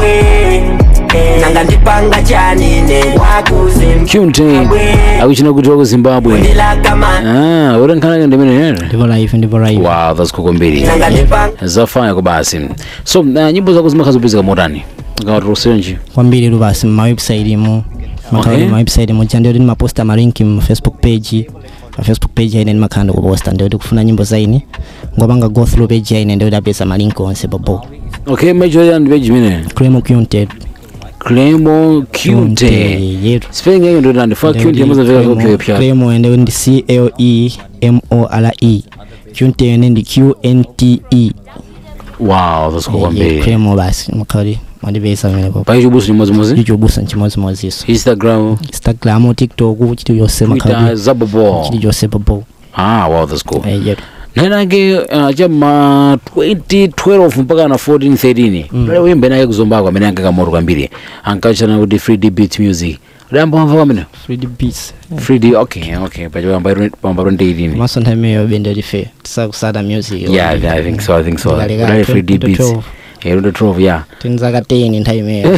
nanga ndipanga chanine cunte akuchina kuti waku zimbabwe ndila kamani ah urenkhanake ndimene ndipo live ndipo live wow that's cool kwambiri nanga ndipanga zafanya kubasi so uh, nyimbo zako zimakhala zopezeka motani ngawatirosenji kwambiri lupasi mumawebsite mu makhala Okay. mumawebsite muja ndioti ndimaposta malinki mu facebook page pa facebook page aine ndimakhala ndikuposta ndioti kufuna nyimbo zaine ngopanga go through page aine ndioti apeza malinki onse popo okay major ya ndipeji imene cremo cunted cremo cunte yetu spelling yake ndio ndifaa cunte amazaveka kopyo pya cremo ende ndi c l e m o r e cunte ende ndi q n t e wow that's cool kwambiri cremo basi makhali mandipeza pamene popo paicho busu chimodzimodzi chichobusa nchimodzimodziso instagram instagram tiktok chiti yonse twitter makhali zabobo chiti chonse popo ah wow that's cool yetu nayenake uh, chama 2012 mpaka na 14 13 mm. pale wimbe nake kuzombako amene anka kamoto kwambiri ankachana kuti free d beat music udayamba wamva kwamene 3d beats free d okay okay pachapamba 2018 maso nthawi imeneyo bende life tisakusata music yeah i think so i think so Ndikaleka udali free d 2012. beats yeah 2012 yeah tinzaka 10 nthawi imeneyo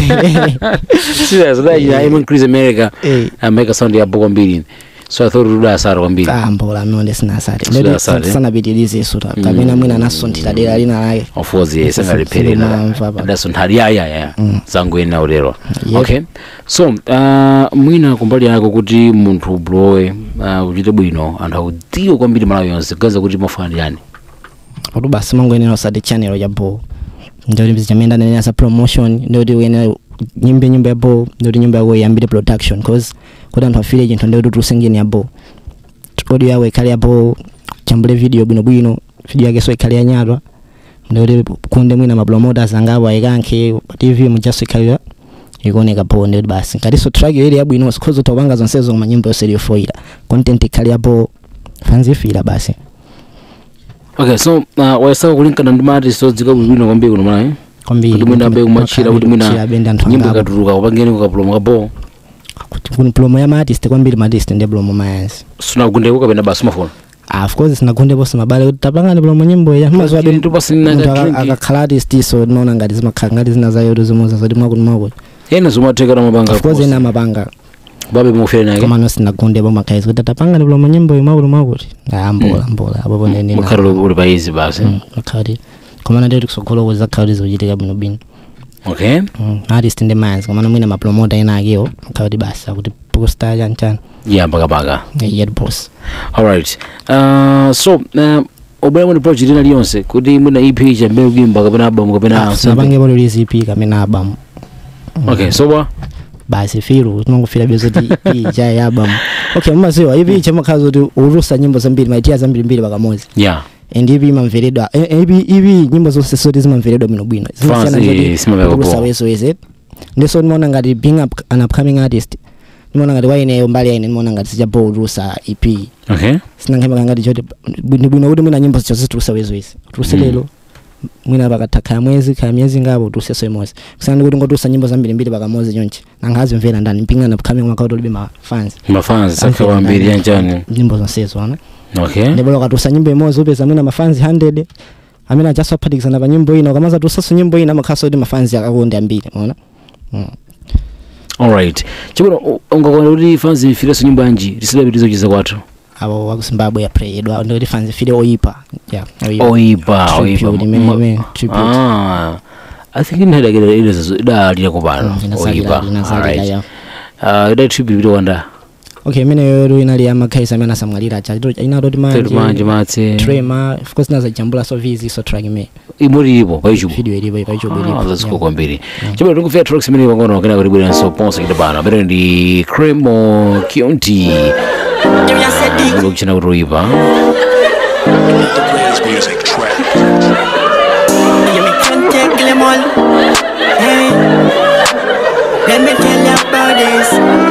serious udachina imon chris america Eh. ameka sound yapo kwambiri so i thought udasara kwambiri kambola amene sinasati Sinasati. sanapitirize isuta kapena mwina nasunthira dera lina lake of course yes sangalipherera Sinamva pa- adasunthali ya ya ya zangu ena ulero Yeah. okay so uh, mwina kumbali yako kuti munthu ulowe uh, uchite bwino anthu akudziwe kwambiri malawi yonse kugaza kuti mafana yani kuti basi mangoyenera usati channel ya ball ndoti chamenda nenera sa promotion ndoti uyenera nyimbe nyimbo ya ball ndoti nyimbo yako iyambire production cause kuti anthu afire chinthu ndoti tulusengeni ya ball audio yawo ikhale ya ball chambule video bwinobwino video yake so ikhale yanyatwa ndoti kunde mwina mapromoters angapo ayikankhe pa tv mujaso ikhalira ikuoneka ball ndoti basi ngatiso track yo ili yabwino sikhoza utapanga zonsezo koma nyimbo yonse iliyofoira content ikhale ya ball fanzifira basi okay so uh, wayesaka kulinkana ndi maartist odzika bwino kwambiri kuno malawi kwambiri kuti mwina ambe kumachira kuti mwina bende anthu nyimbo angapo ikatuluka kupangeni kukapulomo kabo kuti kuni plomo ya maartist kwambiri maartist ndi plomo mayansi sunagundeko kapena basi umafuna ah, of course sinagundepo simabale kuti tapangani plomo nyimbo ya mazuwa Lakini tupasini na drink. akakhala artist so tinaona ngati zimakhala ngati zina zayoto zimoza zoti mwakuti mwakuti ena zomatheka namapanga of course ena amapanga babe mufere nake koma no sinagundepo makhaizi kuti tapangani plomo nyimbo mwakuti mwakuti ah, mbola mbola apopo nene mukhale uli paizi basi makhati komana ndeti kusogoloko zakhala kuti zikuchitika bwinobwino okay Mm, artist ndi mayansi komana mwina mapromota ena akewo makhala kuti basi akuti posta chanchani yeah mpakapaka yet boss alright uh, so uh, obwera mwini project ina liyonse kuti mwina ep chambe kuyimba kapena album kapena something. sinapangepo release EP kamene album okay so bwa basi firu tinongofira byo zoti EP cha album okay mumaziwa EP chamakhala zoti ulusa nyimbo zambiri maitiya zambiri mbiri pakamodzi yeah and EP imamveredwa eh, EP EP nyimbo zonse zoti zimamveredwa bwinobwino Fans, eh, simamveka ulusa poa. weso weze ndiso ndimaona ngati being up, an upcoming artist ndimaona ngati waineyo mbali yaine ndimaona ngati sichapo ulusa EP okay sinankhemaka ngati choti bwinobwino kuti mwina nyimbo zicho zitulusa wezowezi tuluse lero mwina pakatha khaya mwezi khaya miyezi ngapo tuluseso imodzi kusiyana ndi kuti ngotulusa nyimbo zambirimbiri pakamodzi chonchi nangazimvera ndani mpingana upcoming makauti ulibe mafans mafans sakha kwambiri yanjani nyimbo zonsezo ana okay ndipo lokatusa nyimbo imodzi upeza mwina mafans 100 amene achaso aphatikizana pa nyimbo ina ukamaza tusaso nyimbo ina makhaso kuti mafans akakonde ambiri unaona Mm. alright chibwino ungakona kuti fans ifireso nyimbo yanji tisidapitizo chiza kwathu abo wa zimbabwe yaplayedwa ndoti fans file oyipa yeah oyipa Tribute, oyipa imene- Ma- imene, tribute. Ah, i think inadakira idalira kupano oyipa alright Ah, ida tribute itowanda okay imene ru inali amakhaisa amene asamwalira acha inatoti manje manje matse trema of course nazajambula so vizi so track imene imuripo paichubu video ilipo paichubu ilipo zaziko kwambiri chibwino tikufika tracks imene pang'ono kena kuti bweranso ponse kita pano amene ndi cremo county You just said the kuchina kuti oyipa The greatest music track. You me can't take them all. Hey, let me tell you about this.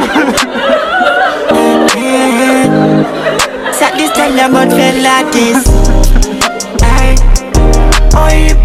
Hey, hey. Sat this tell you about Felatis. Hey, oi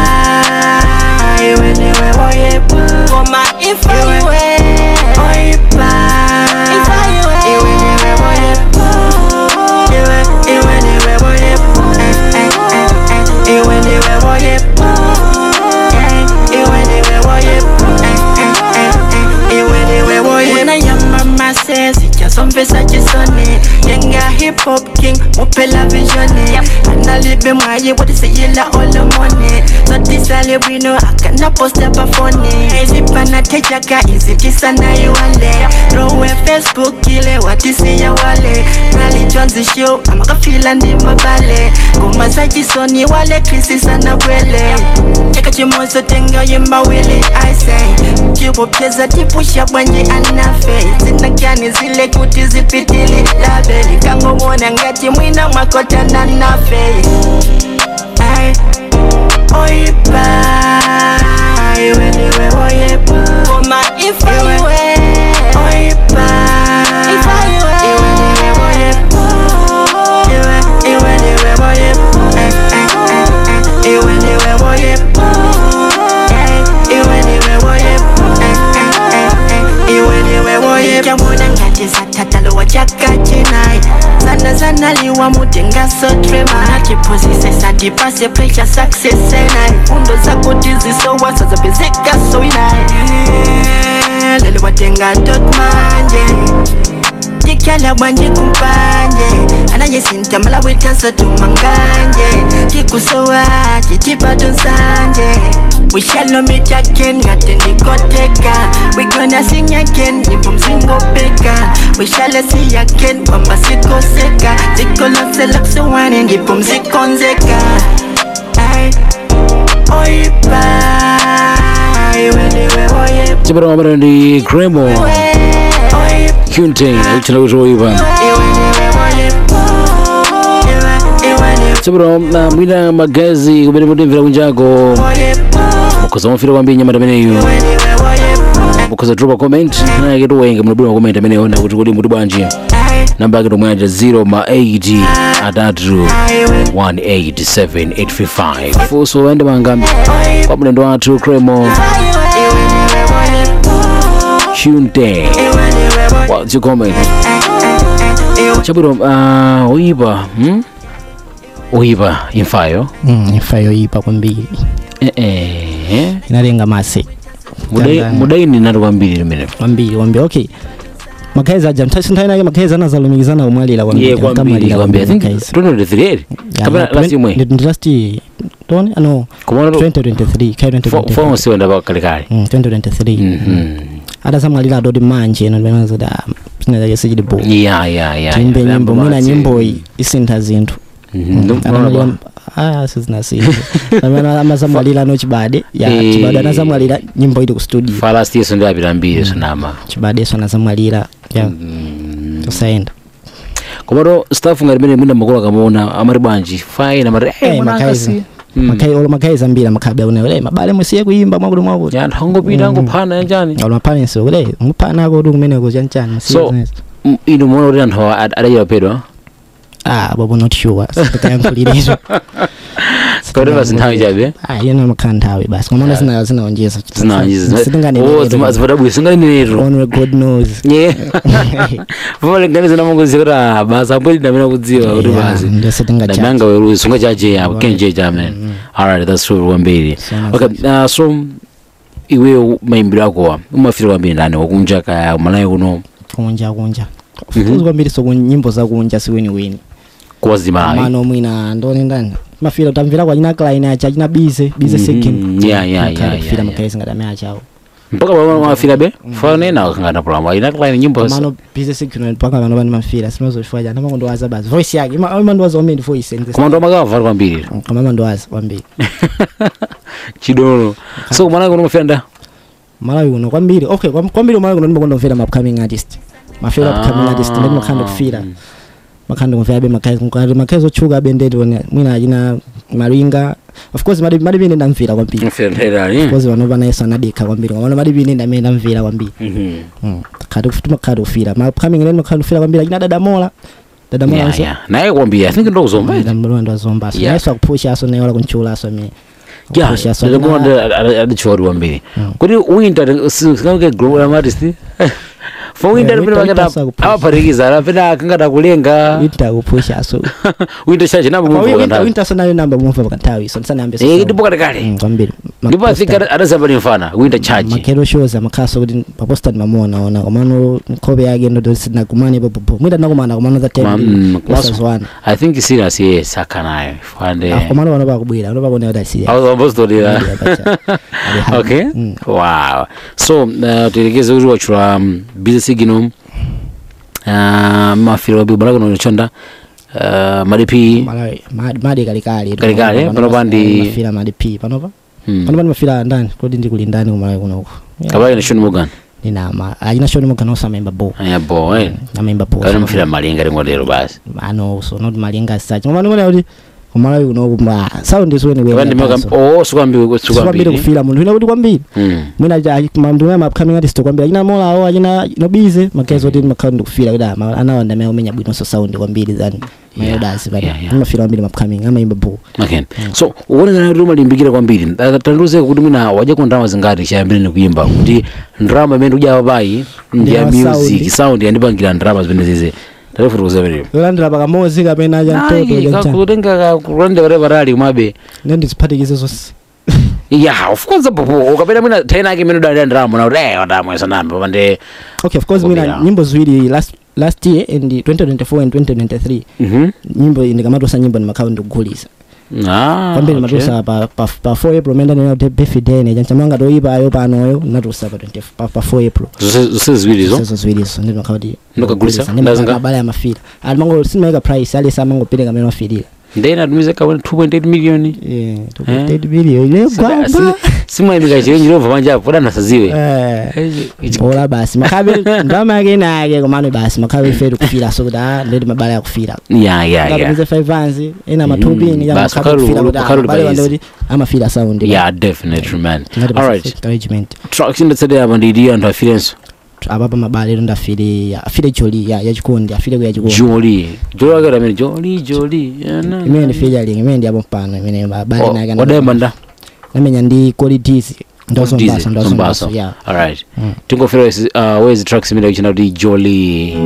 bye. When you were oi bye. Come on, if I were oi bye. If I were when you were oi bye. You were, you when you were oi bye. Eh, eh, eh, eh. You when you were oi bye. Eh, you when you were oi bye. Eh, eh, eh, eh. You when you were oi bye. Una ya mama says chasomvesa chisoni yenga hip hop king mupela visioni analibe mwaye watisiyila olomoni zotisale bwino akana posta pafoni izipana techaka izitisa nayiwale rowe facebook ile watisiya wale nalichwanzisho amakafila ndi mabale ngoma zachisoni wale krisisana bwele cheka chimozo tenga yemawili aise chibopyeza tipusha bwanye anafe zinakani zile kuti zipitili labeli kangomona ngati mwina mwakotana nafe Ay, oyipa iweliwe oyepa koma ifaiwe oyipa iweliwe oyepa iwe iweliwe oyepa eh, eh, eh, eh. iweliwe oyepa eh, iweliwe oyepa eh, eh, eh, eh. iweliwe oyepa ikamona ngati satatalowa chakachinai sana sana liwa mutenga sotrema nachiphunzise satipase pressure success enai fundo zakuti zisowasa zapezeka soinai lelo watenga tot manje tikyala bwanje kumpanje anayesintamala witanso tumanganje tikusowa titipato nsanje We shall meet again, ngatendikoteka We gonna sing again, nyimbo mzingopeka We shall see again, kwamba sikoseka zikolonselaksowane ndipo mzikonzeka Ay, oyipa iweliwe oyepa chibwino amene ndi cremo oyipa county kuchina kuti oyipa chibwino na mwina magazi kumene mutimvera kunjako mukhoza mufira kwambiri nyamata ameneyo mukhoza dropa comment nayake tiwenge munabwira comment ameneyo na kuti kodi muti bwanji namba yake tomwanja 0 ma 8 atatu 187855 funso waende mangambi kwa mlendo wathu cremo county what's your comment chabwino uh, oyipa hmm? oyipa imfayo mm, ifa yoyipa kwambiri eh, eh. inalenga mase Mudai- Tanzania. mudaini nati kwambiri limene kwambiri kwambiri okay makhaiza aja nthawi nake makhaiza anazalumikizana kumwalira iye kwambiri kwambiri i think 2023 eri kapena last imwe last tone ano kumona 2023 kai 2023 fonsiwenda pakalekale Mm, 2023 Mhm. adasamwalira adoti manje eno limenazoti sinazake sichili bo ya ya ya timbe ya, nyimbo mwina Lambo nyimboyi isintha zinthu Mhm, ndo- Anamalira- ndo- ah sizinasintha amene amasamwalira no chibade ya Eh. chibade anasamwalira nyimbo ili ku studio fa last year sonde apita mbiri sonama chibadeso anasamwalira ya tusayenda komato staff ngati mene mwina makolo akamona amati bwanji fine amati Eh, eh, mwana makaiza akasi makai olo makhaiza ambiri amakhabe akunele mabale musiye kuyimba mwakuti mwakuti ya anthu angopita angophana yanjani olo maparensi kule muphana ako kuti kumeneko chanchani So, M- inu muona kuti anthu awa ad- adachita pedwa ah bobo not sure sitikayankhulirizo kauteva zinthawi chabe ah yena makhala nthawi basi komanda zina zinaonjeza sitinganeneretu zipadabwisa singanenetu only god knows vamalinganiza namangozia kuti ah, basi ambwelina amene akudziwa kuti basi ndio sitingacha nanga weruzi sungachaje apo kenjeja amene alright that's true kwambiri Sana okay uh, so iweyo mayimbiro akowa umafira kwambiri ndani wakunja kaya malayi kuno kunja kunja of course kwambiri so nyimbo za kunja siweni weni kuwazimalayi mano mwina ndone ndani mafira utamvera kwa china klein acha china bize bize Mhm, second yeah, yeah, yeah, yeah, fira yeah. makaisi ngada achawo mpaka pamwe mafira be fane na kangana problem ina klein nyimbo mano bize second paka vano vani mafira sinozofanya nama kondowaza basi voice yake ima ima ndowaza omeni voice and komando makava kwambiri kama mandowaza kwambiri chidolo so malayi kuno mafira nda malawi uno kwambiri okay kwam- kwambiri malawi kuno ndimakondomvera ma upcoming artist mafira Ah. upcoming artist ndi makhanda kufira makhanda kumvera be makazi mkati makazi ochuka bendeti one mwina achina malinga of course madi madi bine ndamvira kwambiri mafira ndani of course vano vana yesu anadika kwambiri kwamano madi bine ndamene ndamvira kwambiri mhm Mm. khati timakhada kufira ma upcoming ndi makhanda kufira kwambiri achina dadamola dadamola yeah nso yeah naye kwambiri i think ndokuzomba dadamola ndo azomba so Yeah. nayeso akupusha aso nayola kunchula aso me yeah Akupusha aso ndakumona adichori kwambiri Mm. kuti winter singamuke global artist for winter Yeah, pene winter pakata asakupusha. amaphatikiza apene akangada kulenga winter akupusha aso winter chache namba Kwa hiyo winter mumva winter so nayo namba mumva pakanthawi so ndisanayambe so eh sound. ndipo kale kale Mm, kwambiri Ma- ndipo i think poster- adazamba ni mfana winter chache makero shows amakhaso kuti paposta ndimamuonaona komano nkhope yake ndodosina kumane popopo mwita nakumana komano za Ma- mm, komanso- tesazwana i think serious yes akanayo fande komano pano pakubwira pano pakuoneka kuti asiya awambozitolera Yeah, bacha. Ali happy. okay Mm. wow so uh, tielekeze kuti wachula um, business gino uh, mafiro wabi balaka nochonda uh, madipi Malawi, madi- madi kalikali Kalikali, pano pandi- mafira madi p panopa hmm. pano pandi mafira ndani kodi ndikuli ndani kumalawi kunoko kabali nashoni mugan ninama achina shoni mukanosa memba bo aya bo eh namemba bo kabali mafira malinga ringotero basi ano so not malinga sachi komano ngona kuti kumalawi kunoku ma sound is when we kabali ndimoka oh sukambi sikwambiri sukambi kufira munthu ina kuti kwambiri hmm mwina mamndu mwe upcoming artist kwambiri achina molawo achina nobize makezi oti makhala ndikufira kuti ama- anawanda amene umenya bwinonso sound kwambiri zani Yeah, mayodasi pano yeah, yeah. amafira kwambiri upcoming amayimba bo okay so uonekana kuti umalimbikira kwambiri tandiuze kuti mwina waja ku ndalama zingati chayambire nikuyimba kuti ndalama imene uja papayi ndi ya Ndi ya music sound. sound yandipangira ndalama zimene zize tatifutukuza penepo yolandira pakamozi kapena acha mtoto cha kakutenga kulondera kuti patali kumabe ne ndiziphatikize zonse yeah of course popo ukapita mwina taina yake imene udalira ndalama na kuti eh wadamwesa nambe pande okay of course Kukobera. mina nyimbo ziwiri last last year and 2024 and 2023 mhm nyimbo ndikamatosa nyimbo ndimakhala ndikugulisa ah kwambiri okay. matosa pa pa pa 4 april menda nena kuti birthday ne chanchamanga toyipayo panoyo natusa pa 20 pa pa 4 april Zonse- zonse ziwirizo sezo ziwirizo ndi makhala kuti Ndokagulisa? ndi Ndazinga? mabala ya mafira ali mango simaika price ali samangopereka amene wafirira ndena atumize kaone 2.8 million eh Eh? 2.8 billion ile gwamba simwayimika chirenji lomva panjapo podanasaziwe eh ola basi makhabe ndama yake nake komano basi makhabe fetu kufira so kuti ah ndi mabala ya kufira ya ya ya ngapeza 5 anzi ena Mhm. matubini ya Basi makhabe ukalu- kufira kuti ukalu abale wande balizi. kuti amafira sound yeah definitely man Ngati all basi right encouragement tracks ndetsedera apa ndidi anthu afirenso ababa mabale ndafire afire joli ya yachikondi afire ku yachikondi joli joli wakera amene joli joli imene ndi featuring imene ndi apo mpano imene mabale nake odayamba nda namenya ndi qualities ndozombaso Dizi, ndozombaso Zombaso. yeah alright Mm. tingofera uh, wezi tracks imene kuchina kuti joli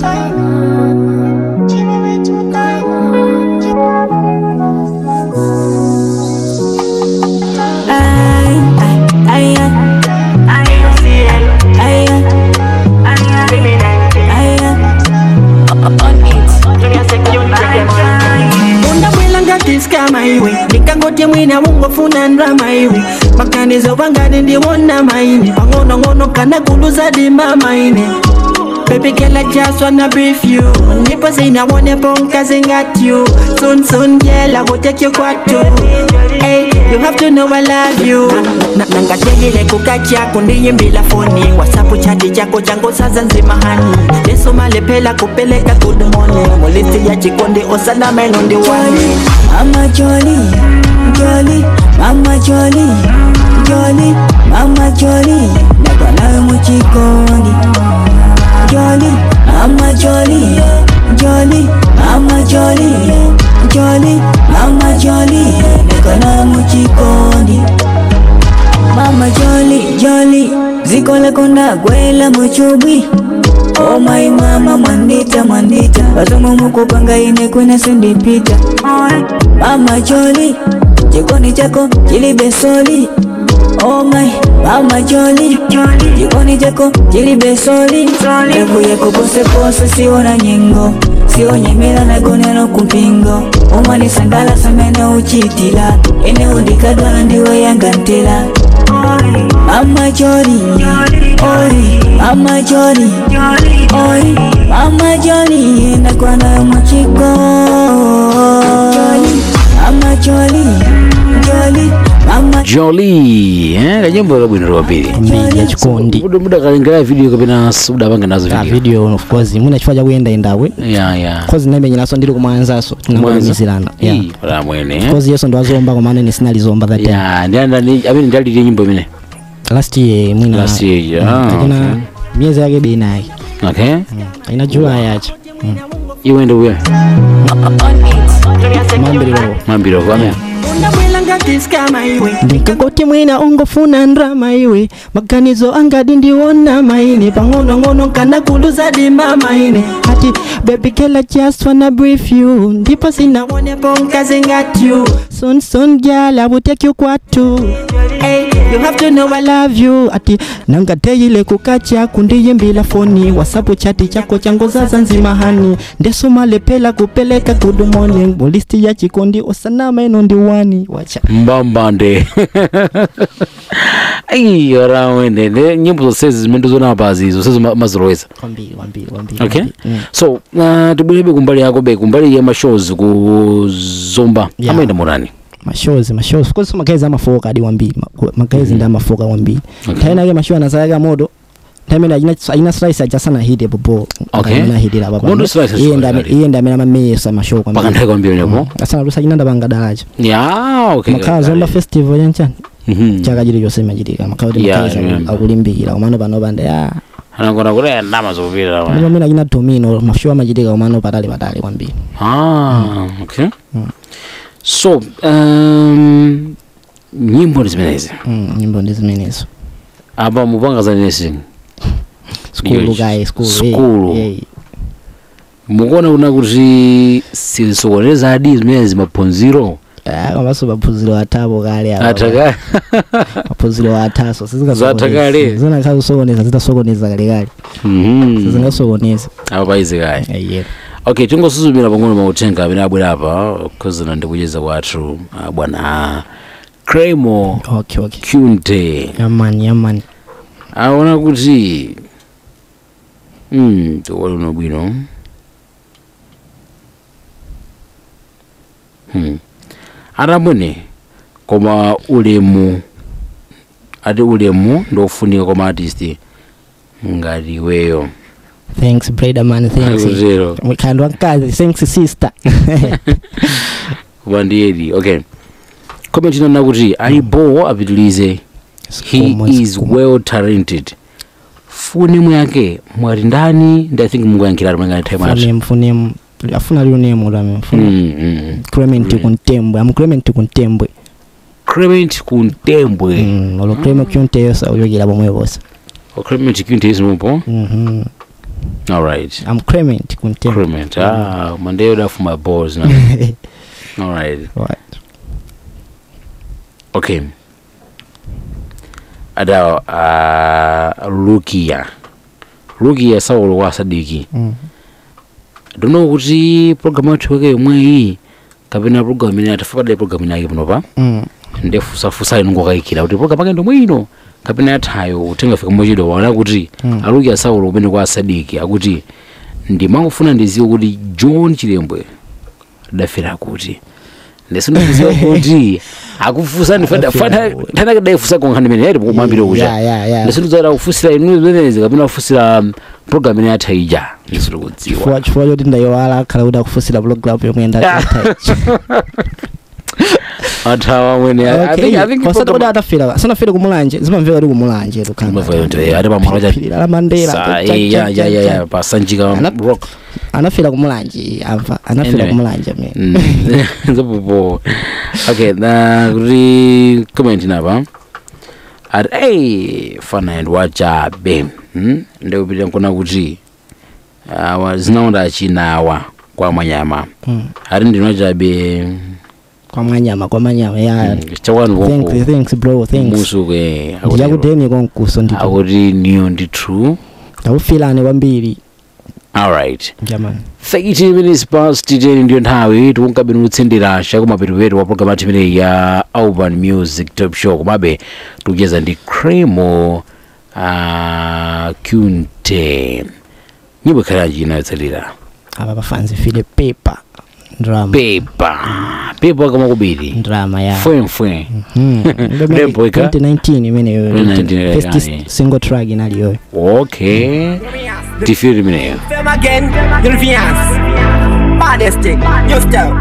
undabwela ngatiskama iwe ndikangoti mwina wungofuna ndrama iwe maganizo vangani ndiwona maine pang'onong'ono kana kuluza dimba maine Baby girl, I just wanna brief you. Nipo say I wanna bonkers and got you. Soon, soon, girl, I will take you quad too. Hey, you have to know I love you. Na- nangategile kukacha kundiyimbila foni whatsapp chati chako changu saza nzima hani lesoma lephela kupeleka good morning mulisti ya chikondi osana meno ndi wani Mama Jolly, Jolly, Mama Jolly, Jolly, Mama Jolly, nakwa nawe muchikondi. Jolly, Mama Jolly, Jolly, Mama Jolly, Jolly, Mama Jolly, nakwa nawe muchikondi. Mama Jolly, Jolly, ziko lako ndagwela muchubwi Oh my mama mwandita mwandita Bazomo mukupanga ine kwena sindipita Mama Jolly, jikoni chako chilibe soli Oh my, mama joli Jikoni chako jili besoli Ekuye kupose pose siona nyengo sionyemera nagonero kumpingo omwani sangala samene uchitila ene undikadwala ndiwe yangantela mama joli oi mama joli oi mama joli nakwanayo mwachiko joli mama joli joli mama joli eh, kanyimbo kabwino lwapiri mbili ya chikondi muda muda kalengera video kapena udapange nazo Ah, video video of course mwina chifukwa chakuenda endawe ya ya kozi namenyeraso ndili kumwanzaso tinangolemizirana yeah. Ii, pala mwene eh. kozi yeso ndiwazomba komane nisinalizomba that time ya ndianda ni amene ndalire nyimbo imene last year mwina Last year, ah, kakena okay. miezi yake bei naye okay ina julai yacha iwe ndi uya mambiriro mambiro kwame ndikakoti mwina ungofuna ndrama iwe maganizo angadi ndiwona maine pang'onong'ono kana kuluza dimba maine ati baby girl I just wanna brief you ndipo sinawonepo nkazi got you soon soon girl I will take you kwatu Hey, you have to know I love you ati nangateyile kukacha kundiyimbila foni wasapu chati chako changozaza nzima hani ndesumalepela kupeleka good morning mulisti ya chikondi osanama ino ndiwani wacha mbambande ayi ora wene ne nyimbo zonsezi zimene ndizonapa zizo sezo maziloweza wambiri wambiri wambiri okay wambiri. Mm. so uh, tibwerebe kumbali yako be kumbali ya mashows kuzomba Yeah. amaenda murani mashozi mashozi kozi magezi amafoka adi wambiri Ma- magezi ndi amafoka wambiri Okay. nthawi nake mashow anazayaka moto ntamene ayina ayina slice ajasana hide popo Okay. ahidira Moto slice iye ashobora ndi iye ndi amene amamesa mashow paka nthawi kwambiri nepo asana lusa china ndapanga dalacha ya okay makhala zomba festival yanchani Mhm. chaka chilichonse imachitika makhala kuti Yeah, makezi I remember. akulimbikira kumano pano pande ya anakona kuti ndama zopita ndipo amene achina domino mashow amachitika kumano patali patali kwambiri ah okay so um, nyimbo ndi zimenezi Mm, nyimbo ndi zimenezo apa mupanga zanesi skulu Yo, kaye skulu skulu. eh, eh. mukuona kuna kuti sizisokoneza adi zimene zimaphunziro Ah, komanso maphunziro athapo kale apa. ataka maphunziro athaso Zatha kale. zinakhala kusokoneza zitasokoneza kalekale Mhm. sizingasokoneza apa paizi kaya aye okay tingosuzumira pang'ono mauthenga amene abwera apa khuzina ndikucheza kwathu ah, bwana cremo okay okay cunte yamani yamani aona kuti mm, tiwali uno bwino hmm. atambwene koma ulemu ati ulemu ndofunika koma artist ngati iweyo thanks brother man thanks akutero mkhandwa mkazi thanks sister koma ndiyedi okay comment inana kuti alipo apitilize he Skomo, is skomo. well talented funemu yake mwati ndani ndi i think mungoyankhirati mwengani time ati funemu funemu afuna liyo nemu lame mfuna Mm, mm. clement kuntembwe am clement kuntembwe clement kuntembwe Mm, olo clement kunteyosa uyogera bomwe bosa O clement kunte isimupo Mhm. alright am clement kuntembwe clement ah mandeyo dafuma balls na alright Right. okay ada uh, lukia lukia saulo wa sadiki Mm. dono kuti programu yathu yake yomweyi kapena programu imene atifapadale programu yake panopa Mm. ndefusafusa inongokayikira kuti programu yake ndomwino kapena yathayo utengafika mochedwa waona kuti Mm. alukia saulo umene kwa sadiki akuti ndimangofuna ndiziwe kuti john chilembwe adafera kuti ndesinokuziwa kuti akufusa Adafera ndifanakedaifusa konkhani imene yaiti kumwambire kucha Yeah, yeah, yeah. ndisinozaira kufusira inu zimenezi kapena kufusira um, program ine yatha ija ndisiri kudziwa chifukwa chifukwa choti ndayowala akhala kuti akufusira program yomwe ndatha athawa amwene I think- I think wasati kuti program- atafira sanafire kumulanje zimamveka kuti kumulanje Imafika kuti ati pamwalo cha- Phiri la mandela Sa- cha- eh, cha- ya- ya- cha- ya- cha. ya, pasanjika Ana- rock anafira kumulanje amva anafira Anyway. kumulanje me Mm. Nzopopo. okay na kuti comment napa ati ei fana ndi wachabe hmm? ndikupita nkuna kuti awa zinaonda achinawa kwa mwanyama Mm. ati ndino chabe kwa manyama kwa manyama ya chakwanu thanks thanks bro thanks musuke ndiyakudeni konkuso ndito akuti niyo ndi true ndakufilani kwambiri alright jamani 30 minutes past 10 ndiyo nthawi tikunkabe nutsindira chakumapetupetu wa program ati imeneyi ya urban music top show komabe tikucheza ndi cremo uh, kunte nyimbo ikhalanji inayotsalira apa pafanzi file paper drama pepa pepa kama kubiri drama ya fwemfwe Hmm. Rembo ika? 2019 imeneyo 2019, first yani. single track inaliyoyo okay tifiri imeneyo Fame again, Ulfians. Baddest thing, new style.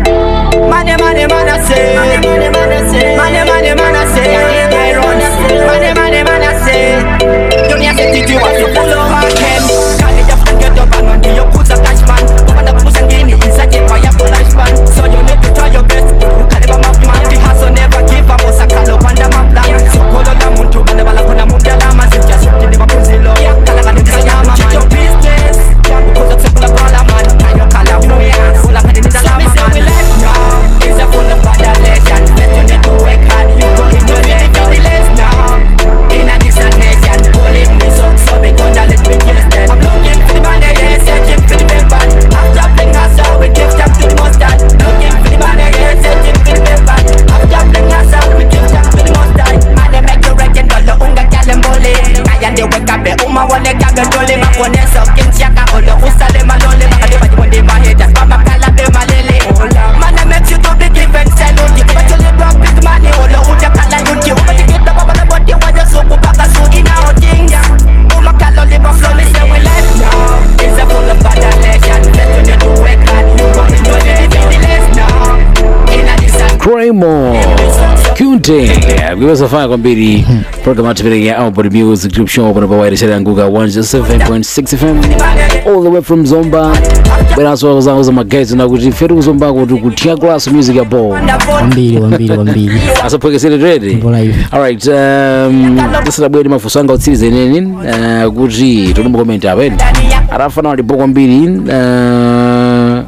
Money, money, man, I say. Money, money, man, I say. Money, money, man, I say. I run. Money, money, man, I say. Dunia city, you want to pull over Ken. Can't you just get up and run to your pussy cash man? Open the pussy and gain it inside the fire for lifespan. So you need to try your best. Caliber map man, the hustle never give up. Osa kalo panda map plan. So kolo la muntu, bale bala kuna munda lama. Sinja shukti ni mapunzilo. Kala kani kaya mama. Check your business. Because it's a full of dollar man. Now you call a fluence. Full of money, need a lama man. we left now. It's a full of bad legend. Bet you need to work hard. You go in your leg. You're the less now. In a distant nation. Pulling me so, so me gonna let me kiss them. I'm looking for the money, yeah, searching for the paper. After playing us out, we give thanks to the mustard. Looking for the money, yeah, searching for the paper. After playing us out, we give thanks to the mustard. Man, they make you reckon, dollar unga kalembole. Kaya ndi wake up, uma wale kabe dole. Makone so, kinchaka, olo usale malole. Makade baji mwende maheta, mama kala be malele. Man, they make you to be given salute. You better live up big money, olo uja kala yuti. Uma tikita baba na body, waja suku baka suki na otinga. Uma kala live up flow, me say we left now. It's a full of bad legend. Let you need to wake up, you go enjoy the the less now. In a distant cremo kunte kuiwasafanya kwambiri program ati imeneyi ya urban music group show pano pa wairishari yanguka 107.6 fm all the way from zomba bweranso zangu za magezi nakuti fetu kuzombako kuti kuthia class music ya ball kwambiri kwambiri kwambiri asaphwekesere trade Mbola hivi. alright um, tisadabwere mafunso anga utsiriza ineni uh, kuti tolumba comment apa eni atafana walipo kwambiri uh,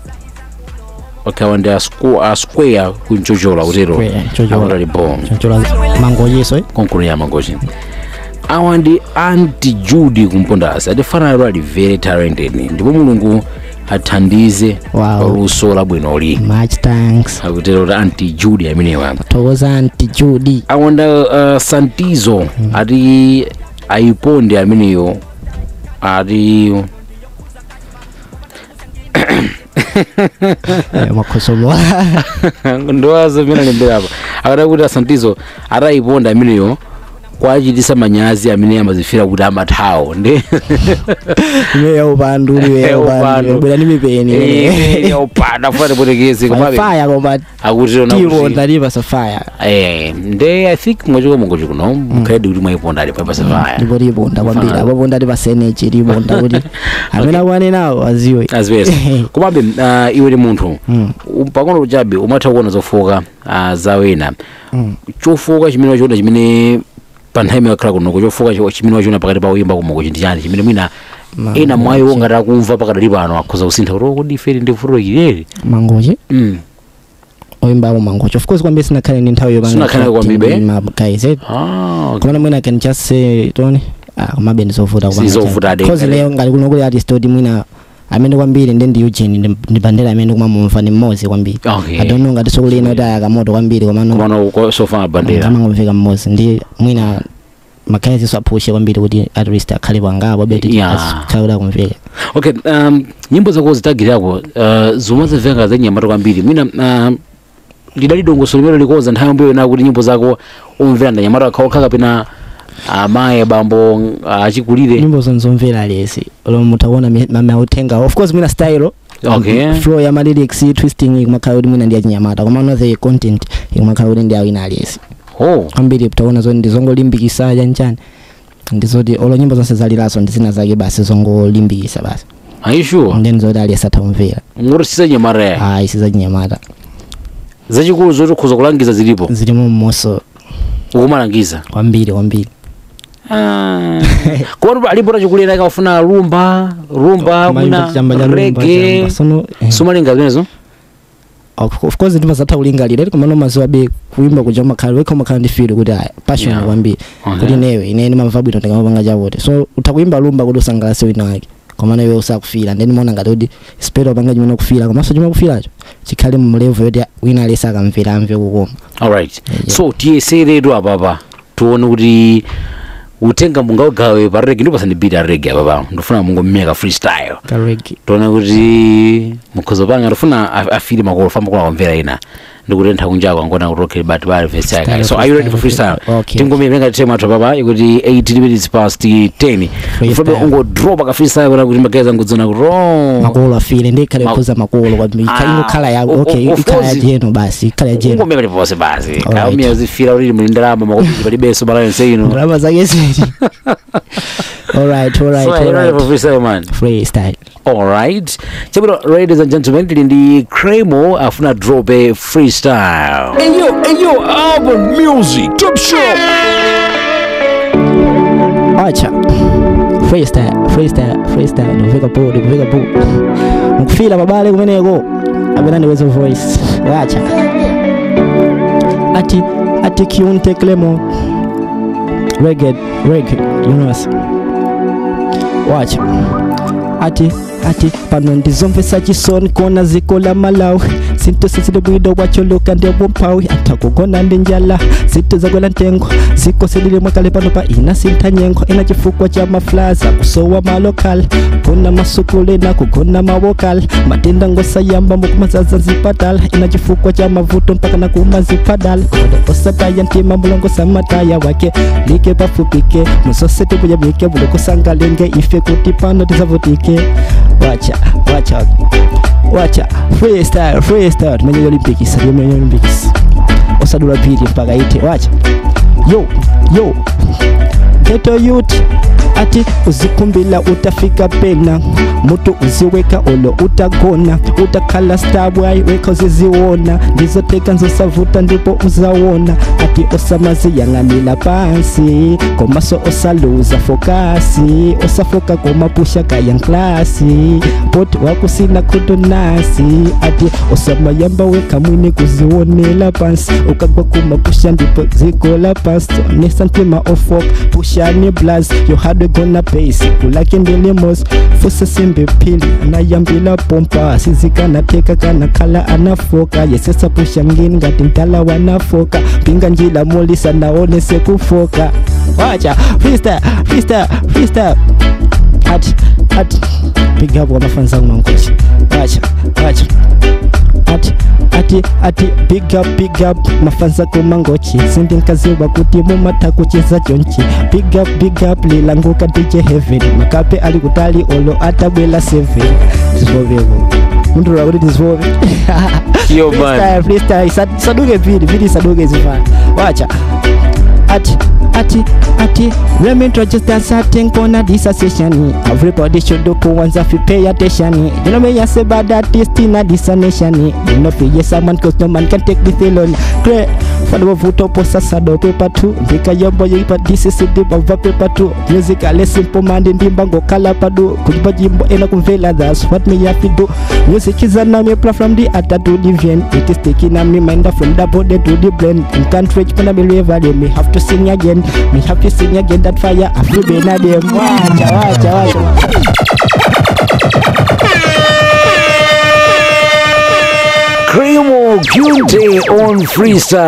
wakawanda a square kunchochola kutero Square, chochola. awanda lipo chochola mangoyeso eh? konkulu ya mangochi awa ndi anti judy kumpondasi atifana lero ali very talented ndipo mulungu athandize Wow. luso labwinoli much thanks akutero kuti anti judy amenewa thokoza anti judy awanda uh, santizo ati ayiponde ameneyo ati Eh, makhosomo ndowaza mene alemberapo akati kuti asantizo ati ayiponde ameneyo kwachitisa manyazi amene amazifira kuti amathawo ndi imeya upandu uliweya Upandu. upandu bwera ni mipeni yaupanda funa tipotekeze komabe faya koma akuti tiponda lipasa faya eh nde i think mwachiko mongochi kuno mukhaledi kuti mwayiponda ali papasafaya ndipo liponda kwambiri Fana. apaponda tipasenechi liponda kuti amene akuane nawo aziwe azipesa komabe uh, iwe ndi munthu Mm. um, pang'ono kuchabe umatha kuona zofoka uh, za wena Mm. chofoka chimene wachiona chimene pa nthawi imene wakhala kunoko chofoka chi- chimene wachiona pakati pa uyimba kumoko ndi chani chimene mwina Ma- ena mwayiwo ngati akumva pakadali pano akhoza kusintha kuti "Oh, kodi iferi ndi vuto ilili mangochi mm. oyimbapo mangochi of course kwambiri sinakhale ndi nthawi Sinakhale kwambibe? guys eh? ah, okay. kumana mwina can just say toni ah komabe ndizovuta kupanga Sizovuta chani. ade. cause lero ngati kuno kuli artist oti mwina amene kwambiri ndi ndi Eugene ndi- ndi bandera amene kumamumva ni mmodzi kwambiri Okay. i don't know ngati tsiku lina kuti ayakamoto kwambiri komano komano ko- sofa bandera kamangomveka mmodzi ndi mwina makhalezinso aphushe kwambiri kuti at least akhale pangapo beti Yeah. akhale kuti akumveka okay um, nyimbo zako zitagirako uh, zomwe zimveka zanyamata kwambiri mwina uh, lidali dongoso limene likoza nthawi yomweyo na kuti nyimbo zako umvera ndanyamata akhaokha kapena amayi abambo uh, achikulire nyimbo zonzomvera lesi lo mutaona mauthenga of course mwina style Okay. flow ya malyrics twisting ikumakhala kuti mwina ndi achinyamata komano the content ikumakhala kuti ndi awina aliyesi oh kwambiri taona zoti ndizongolimbikisa chanchani ndizoti olo nyimbo zonse zalilaso ndizina zake basi zongolimbikisa basi are you sure then zoti aliyesi athaumvera ngoti sizanyamata ya ayi sizachinyamata zachikulu zoti ukhoza kulangiza zilipo zilimo mmoso ukumalangiza kwambiri kwambiri Ah. komatu alipo tachikulira ikafuna rumba rumba mwina chamba cha lumba rege chamba sono eh, sumalinga zimenezo of of course ndimazatha kulingalira iri komano mazuwa be kuimba kuja makhala wekha makhala ndi feel kuti aya passion Yeah. kwambiri Okay. kuti newe ine ndimamva bwino ndikamapanga chavote so utakuimba lumba kuti usangalase wina wake komano iwe usakufira then mona ngati kuti spero panga chimene ukufira komanso chimene ukufiracho chikhale mu level yoti wina alese akamvera amve kukoma alright Yeah. so tiyeseretu apapa tione kuti utenga mungaugawe pa rege ndipo sandibita rege apapa ndifuna mungomeka freestyle karegi tione kuti mukhozo panga ndifuna a- afile makolo fa makolo akamvera ina ndikutentha kunjako angona kuti okay but bali verse yake Style, so are you ready for freestyle Okay. tingomire ngati tema athu apapa ikuti 8 minutes past 10 ufobe ungodropa ka freestyle kuti kuti mageza ngudzona kuti oh makolo afile ndi ikhale Ma- kukhuza makolo kwambiri Ah, ingokhala ya o- okay o- of ikhala ya course. jeno basi ikhala ya jeno ungomeka paliponse basi Alright. kaumia uzifira kuti muli ndalama makopiti palibenso balance ino ndalama zake ziti alright alright so are you ready for alright freestyle man freestyle alright chabwino ladies and gentlemen tili ndi cremo afuna drop a freestyle Ayo, ayo, album music, top show. acha freestyle freestyle freestyle ndikuveka po ndikuveka po mukufila babale kumeneko apena ndiweze voice wacha ati ati kiunte clemo reggae reggae universe wacha ati ati pano ndizomvesa chisoni kona ziko la malawi sinto sisili bwido wacholoka ndewumpawi atakugona ndi njala zito zakwela ntengo ziko silili mwakale pano pa ina sintha nyengo ina chifukwa cha maflaza kusowa malokal kuna masukule na kugona mawokal matenda ngosayamba mukumazaza nzipatala ina chifukwa cha mavuto mpaka na kumazipadala koda osataya ntima mulongo samataya wake like pafupike musosete kuyabike bulokusangalenge ife kuti pano tizavutike wacha wacha wacha freestyle freestyle tumenye olympics tumenye olympics osadula pili mpaka ite wacha yo yo geto youth ati uzikumbila utafika pena mutu uziweka olo utagona utakhala stabwai weka uziziwona ndizoteka nzosavuta ndipo uzawona ati osamaziyang'anila pansi komaso osaluza fokasi osafoka komapusha kayanklasi poti wakusina kudonasi ati osamayamba weka mwini kuziwonela pansi ukagwa kumapusha ndipo zigola pansi nesa ntima ofok pushani blas yohadwe gona base kulake ndelemos fuse simbe pili anayambila pompa sizikanateka kana khala anafoka yesesa pusha ngini ngati mtala wanafoka pinga njila molisa naone sekufoka wacha freestyle freestyle freestyle ati ati piga hapo wanafanza mangochi wacha wacha ati ati ati big up big up mafanza kumangochi sindi nkaziwa kuti mumata kucheza jonchi big up big up lilanguka dj heaven makape alikutali olo atabwela seven zivovevo muntu rakuti tizivove Yo, man. freestyle freestyle Isa- isaduke pili pili isaduke zifana wacha ati ati ati let me introduce that certain corner this a session everybody should do kuanza fi pay attention you know me I say bad artist in a this a nation you know fi yes someone cause no man can take this alone great for the vuto posa sado paper two ndika yombo yipa this is the bava paper two music a simple man ndimba ngo kala padu kujiba jimbo ena kumvela that's what me have to do music is an me play from the atta to the vein it is taking on me mind from the body to the brain in can't reach when I believe I me have to sing again me have to sing again that fire I feel be na dem wacha wacha wacha cremo Kunte on freestyle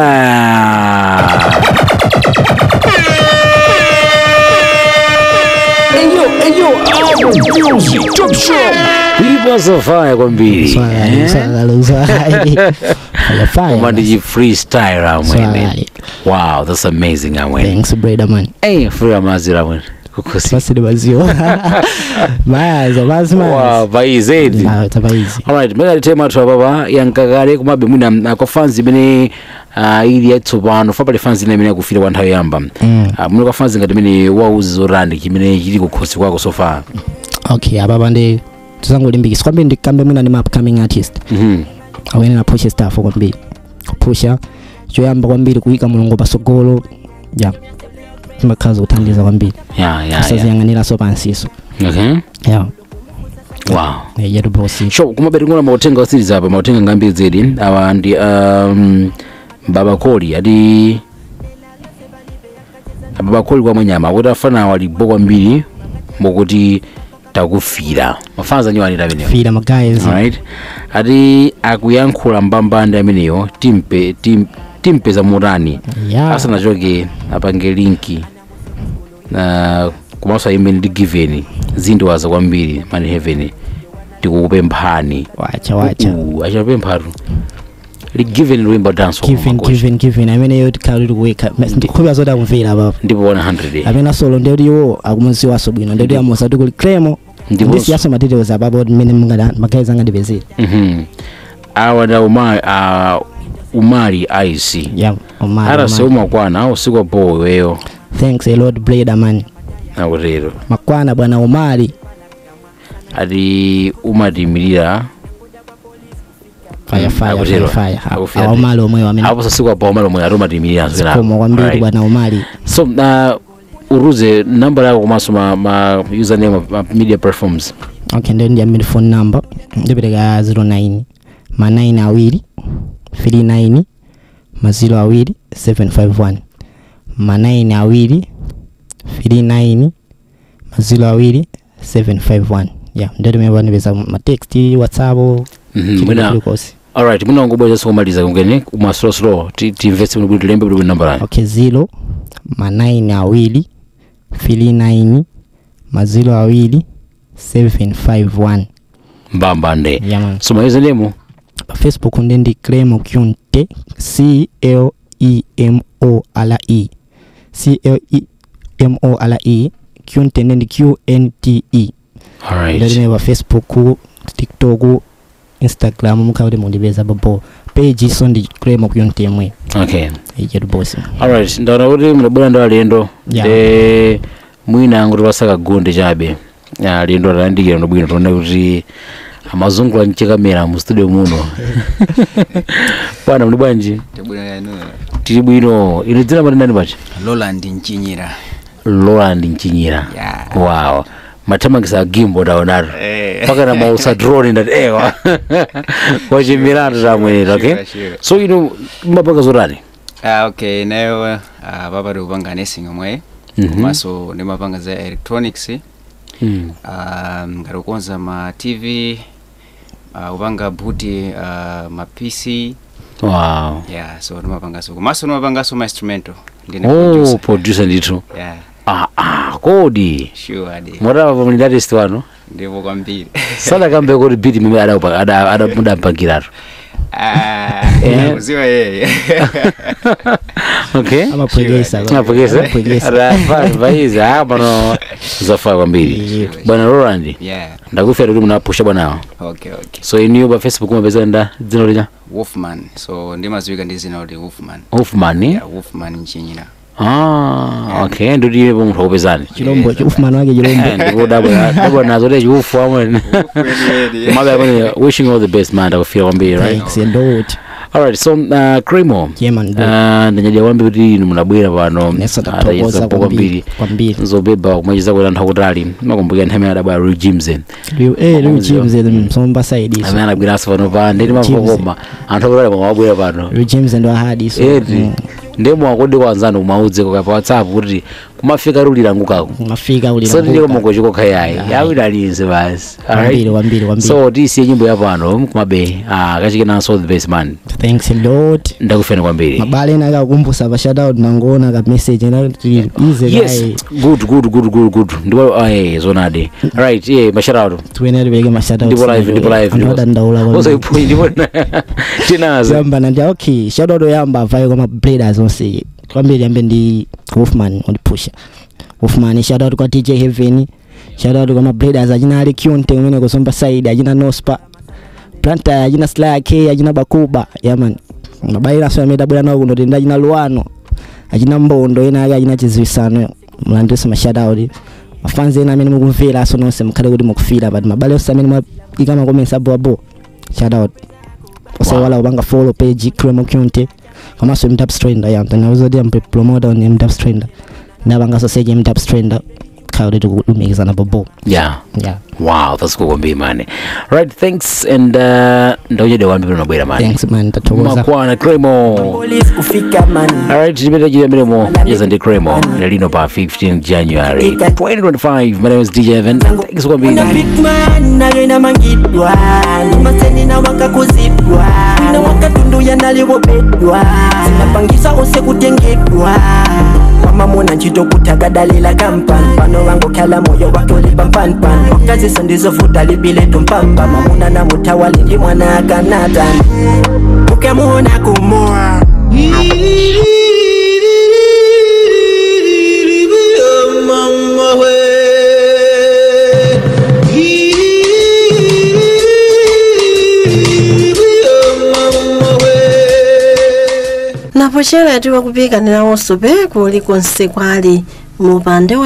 Ayo, ayo, album music, top show. uliposa faya kwambiri swali swali swali koma fire ndiji freestyle amwene Swali. wow that's amazing amwene thanks brother man hey free amazira amwene kukosi basile baziwa mayaza bazi wow mayaza vaizedi na tabaizi alright mekati tema athu apapa yankakale komabe mwina uh, kwa fans imene uh, ili yatsopano fa pali fans ina imene yakufira kwa nthawi yamba Mm. uh, mwina kwa fans ngati imene wauzi zorandi chimene chili kukhosi kwako so far okay apapa ndi tuzangolimbikisa kwambiri ndikambe mwina ndi ma upcoming artist Mhm. awene napushe staff kwambiri kupusha choyamba kwambiri kuyika mulungu pasogolo ya timakhaza kuthandiza kwambiri yeah yeah yeah kusaziyang'aniranso pansiso okay ya wow Eh, yetu bosi sho kumabere ngona mautenga osiriza apa mautenga ngambiri zedi awa ndi um, babakoli ati babakoli kwa mwenyama akuti afana walibo kwambiri mokuti takufira mafana anyo anita amenewo fira magaezi alright ati akuyankhula mbambande ameneyo timpe tim, timpeza mutani ya asanachoke apange linki na komanso ayimbe ndi given zindiwaza kwambiri mani heaven tikukupemphani wacha wacha Uh, achapemphatu ligiven luyimba dance given given given ameneyo tikhalili kuweka ndikhupa zoti akumvera papa ndipo 100 amene solo ndekuti iwo akumuziwaso bwino ndekuti amusa kuti kuli cremo Ndipo- ndisiyaso madetails apapo mmene magaezi angandipezera Mhm. awa nda umali uh, umali ic ya omali arase omali. umakwana usiku apo iweyo thanks a lot blade man akutero makwana bwana umali ati umatimirira fire Mm, fire akutero. fire fire Akufira awa ndi- umali omweyo amene apo sasiku apo umali omwe ati umatimirira koma kwambiri bwana umali so uh, uruze namba yako komanso ma, ma username ma media platforms okay ndio ndi amene phone number ndipereka 09 ma 9 awiri 39 ma 0 awiri 751 ma 9 awiri 39 ma 0 awiri 751 yeah ndio timene ndipeza ma text whatsapp Mhm, mwina kulikonse alright mwina wangobweza sikumaliza kungene kumasolosolo timvetse bwino tilembe bwino namba layo okay 0 ma 9 awiri 39 ma 0 awiri 751 mbambande yeah man so ma username pa facebook ndi ndi clemo kunte c l e m o r e c l e m o r e kunte ndi ndi q n t e alright ndine pa facebook tiktok instagram mukhakuti mundipeza babo page so ndi clemo kunte imwe okay ijetu bosi alright ndaona kuti mudabwera ndi alendo Yeah. de mwina angoti pasaka gunde chabe Ya, alendo alandikira ndobwino tione kuti amazungula mchikamera mu studio muno pana muli bwanji tibwino yanu tili bwino ine dzina mati ndani pacha Roland Nchinyira Roland Nchinyira Yeah. wow mathamangisa agimbo ndaonatu Eh. paka na mausa drone ndati ewa wachimiratu tamwenera okay Sure, sure. so ino mapanga zotani ah okay nayo ah papa tikupanga nesing omwe Mhm. komanso ndimapanga za electronics Mm. ah ngati kukonza ma tv ah kupanga buti ah ma pc wow yeah so ndimapangaso komanso ndimapangaso ma instrumental ndine oh producer producer ndithu yeah ah ah kodi sure adi mwatava pamuli artist wanu ndipo kwambiri sadakambe kuti beat mimi adamudampangiratu ah Eh. kuziwa yeye okay amapwekesa apokese Amapwekesa. vaiza pano zafaa kwambiri bwana roland yeah ndakufera kuti munapusha bwanawa okay okay so iniyo pa facebook mapeza nda dzina lija wolfman so ndimaziwika ndi zina kuti wolfman hoffman yeah wolfman Nchinyira ah okay ndoti iwe munthu akupezani chilombo ufumani wake chilombo ndikudabwa nazo te chiufu amwene mabe amene wishing you all the best man ndakufira kwambiri right thanks and out alright so uh, cremo yeah man bro. uh, ndanyadira kwambiri kuti inu munabwera pano Nesa Ah, tathokoza tayeza po kwambiri kwambiri nzobeba kumacheza kuti anthu akutali makumbukira nthawi imene adabwera Real Jimson Liu- eh liu Makonzi james yo. msomba side amene anabweranso pano pa ndeti mavokoma anthu akutali mwamabwera pano liu james ndo ahadi so eti ndemo akodi kwanzanu kumaudzeko kapa whatsapp kuti kumafika lulirangukako mafika uli so ndiko mogochikoka yayi yawinalinze basi kwambiri alright kwambiri kwambiri so tisiye nyimbo yapano kumabe ah, kachikenanso the best man thanks a lot ndakufena kwambiri mabale ena akakumbusa pa shout out nangoona ka message ena kuti ize yes kai good good good good good ndipo ah, eh, zonade right yeah masharauto tuene tupeke ma shout out ndipo live ndipo live anthu adandaula kwambiri. ozoipoyi ndipo tinazo yamba nandi okay shout out yamba avaye kwa ma breeders onse kwambiri yambe ndi wolfman ondipusha wolfman shout out kwa dj heaven shout out kwa ma breeders achina ali kyunte kumene kusomba side achina nospa planta achina slack achina bakuba yaman mabaira so ameda bwana nawo kuno tenda achina luano achina mbondo ena ake achina chiziwisano mlandise ma shout out mafanzi ena amene mukumvera aso nonse mukhale kuti mukufira but mabale onse amene mwayika ma comments abo abo shout out osewala kupanga follow page cremo kunte komanso mdap strander ya mtanauza kuti ampe promoter on mdap strander ndapangaso seche mdap strander tikhala kuti tikulumikizana bobo yeah yeah wow that's cool kwambiri mane right thanks and uh, ndauchede wambi pano nabwera mane thanks man tathokoza makwana cremo police kufika man alright chipeta chile mberemo cheza ndi cremo lino pa 15 january 2025 my name is dj evan thanks kwambiri Una big man nayo inamangidwa limaseni na wakakuzidwa ina wakatunduya naliwobedwa zinapangisa ose kutengedwa wamamona ntchito kutakadalila kampani pano wangokhala moyo wakolipa mpanimpani okaziso ndizovuta libiletu mpamba mamuna na mutawali ndi mwana akanatani ukamuona kumoa napo chera tiwa kupikanira onso pe kulikonse kwali mupande wa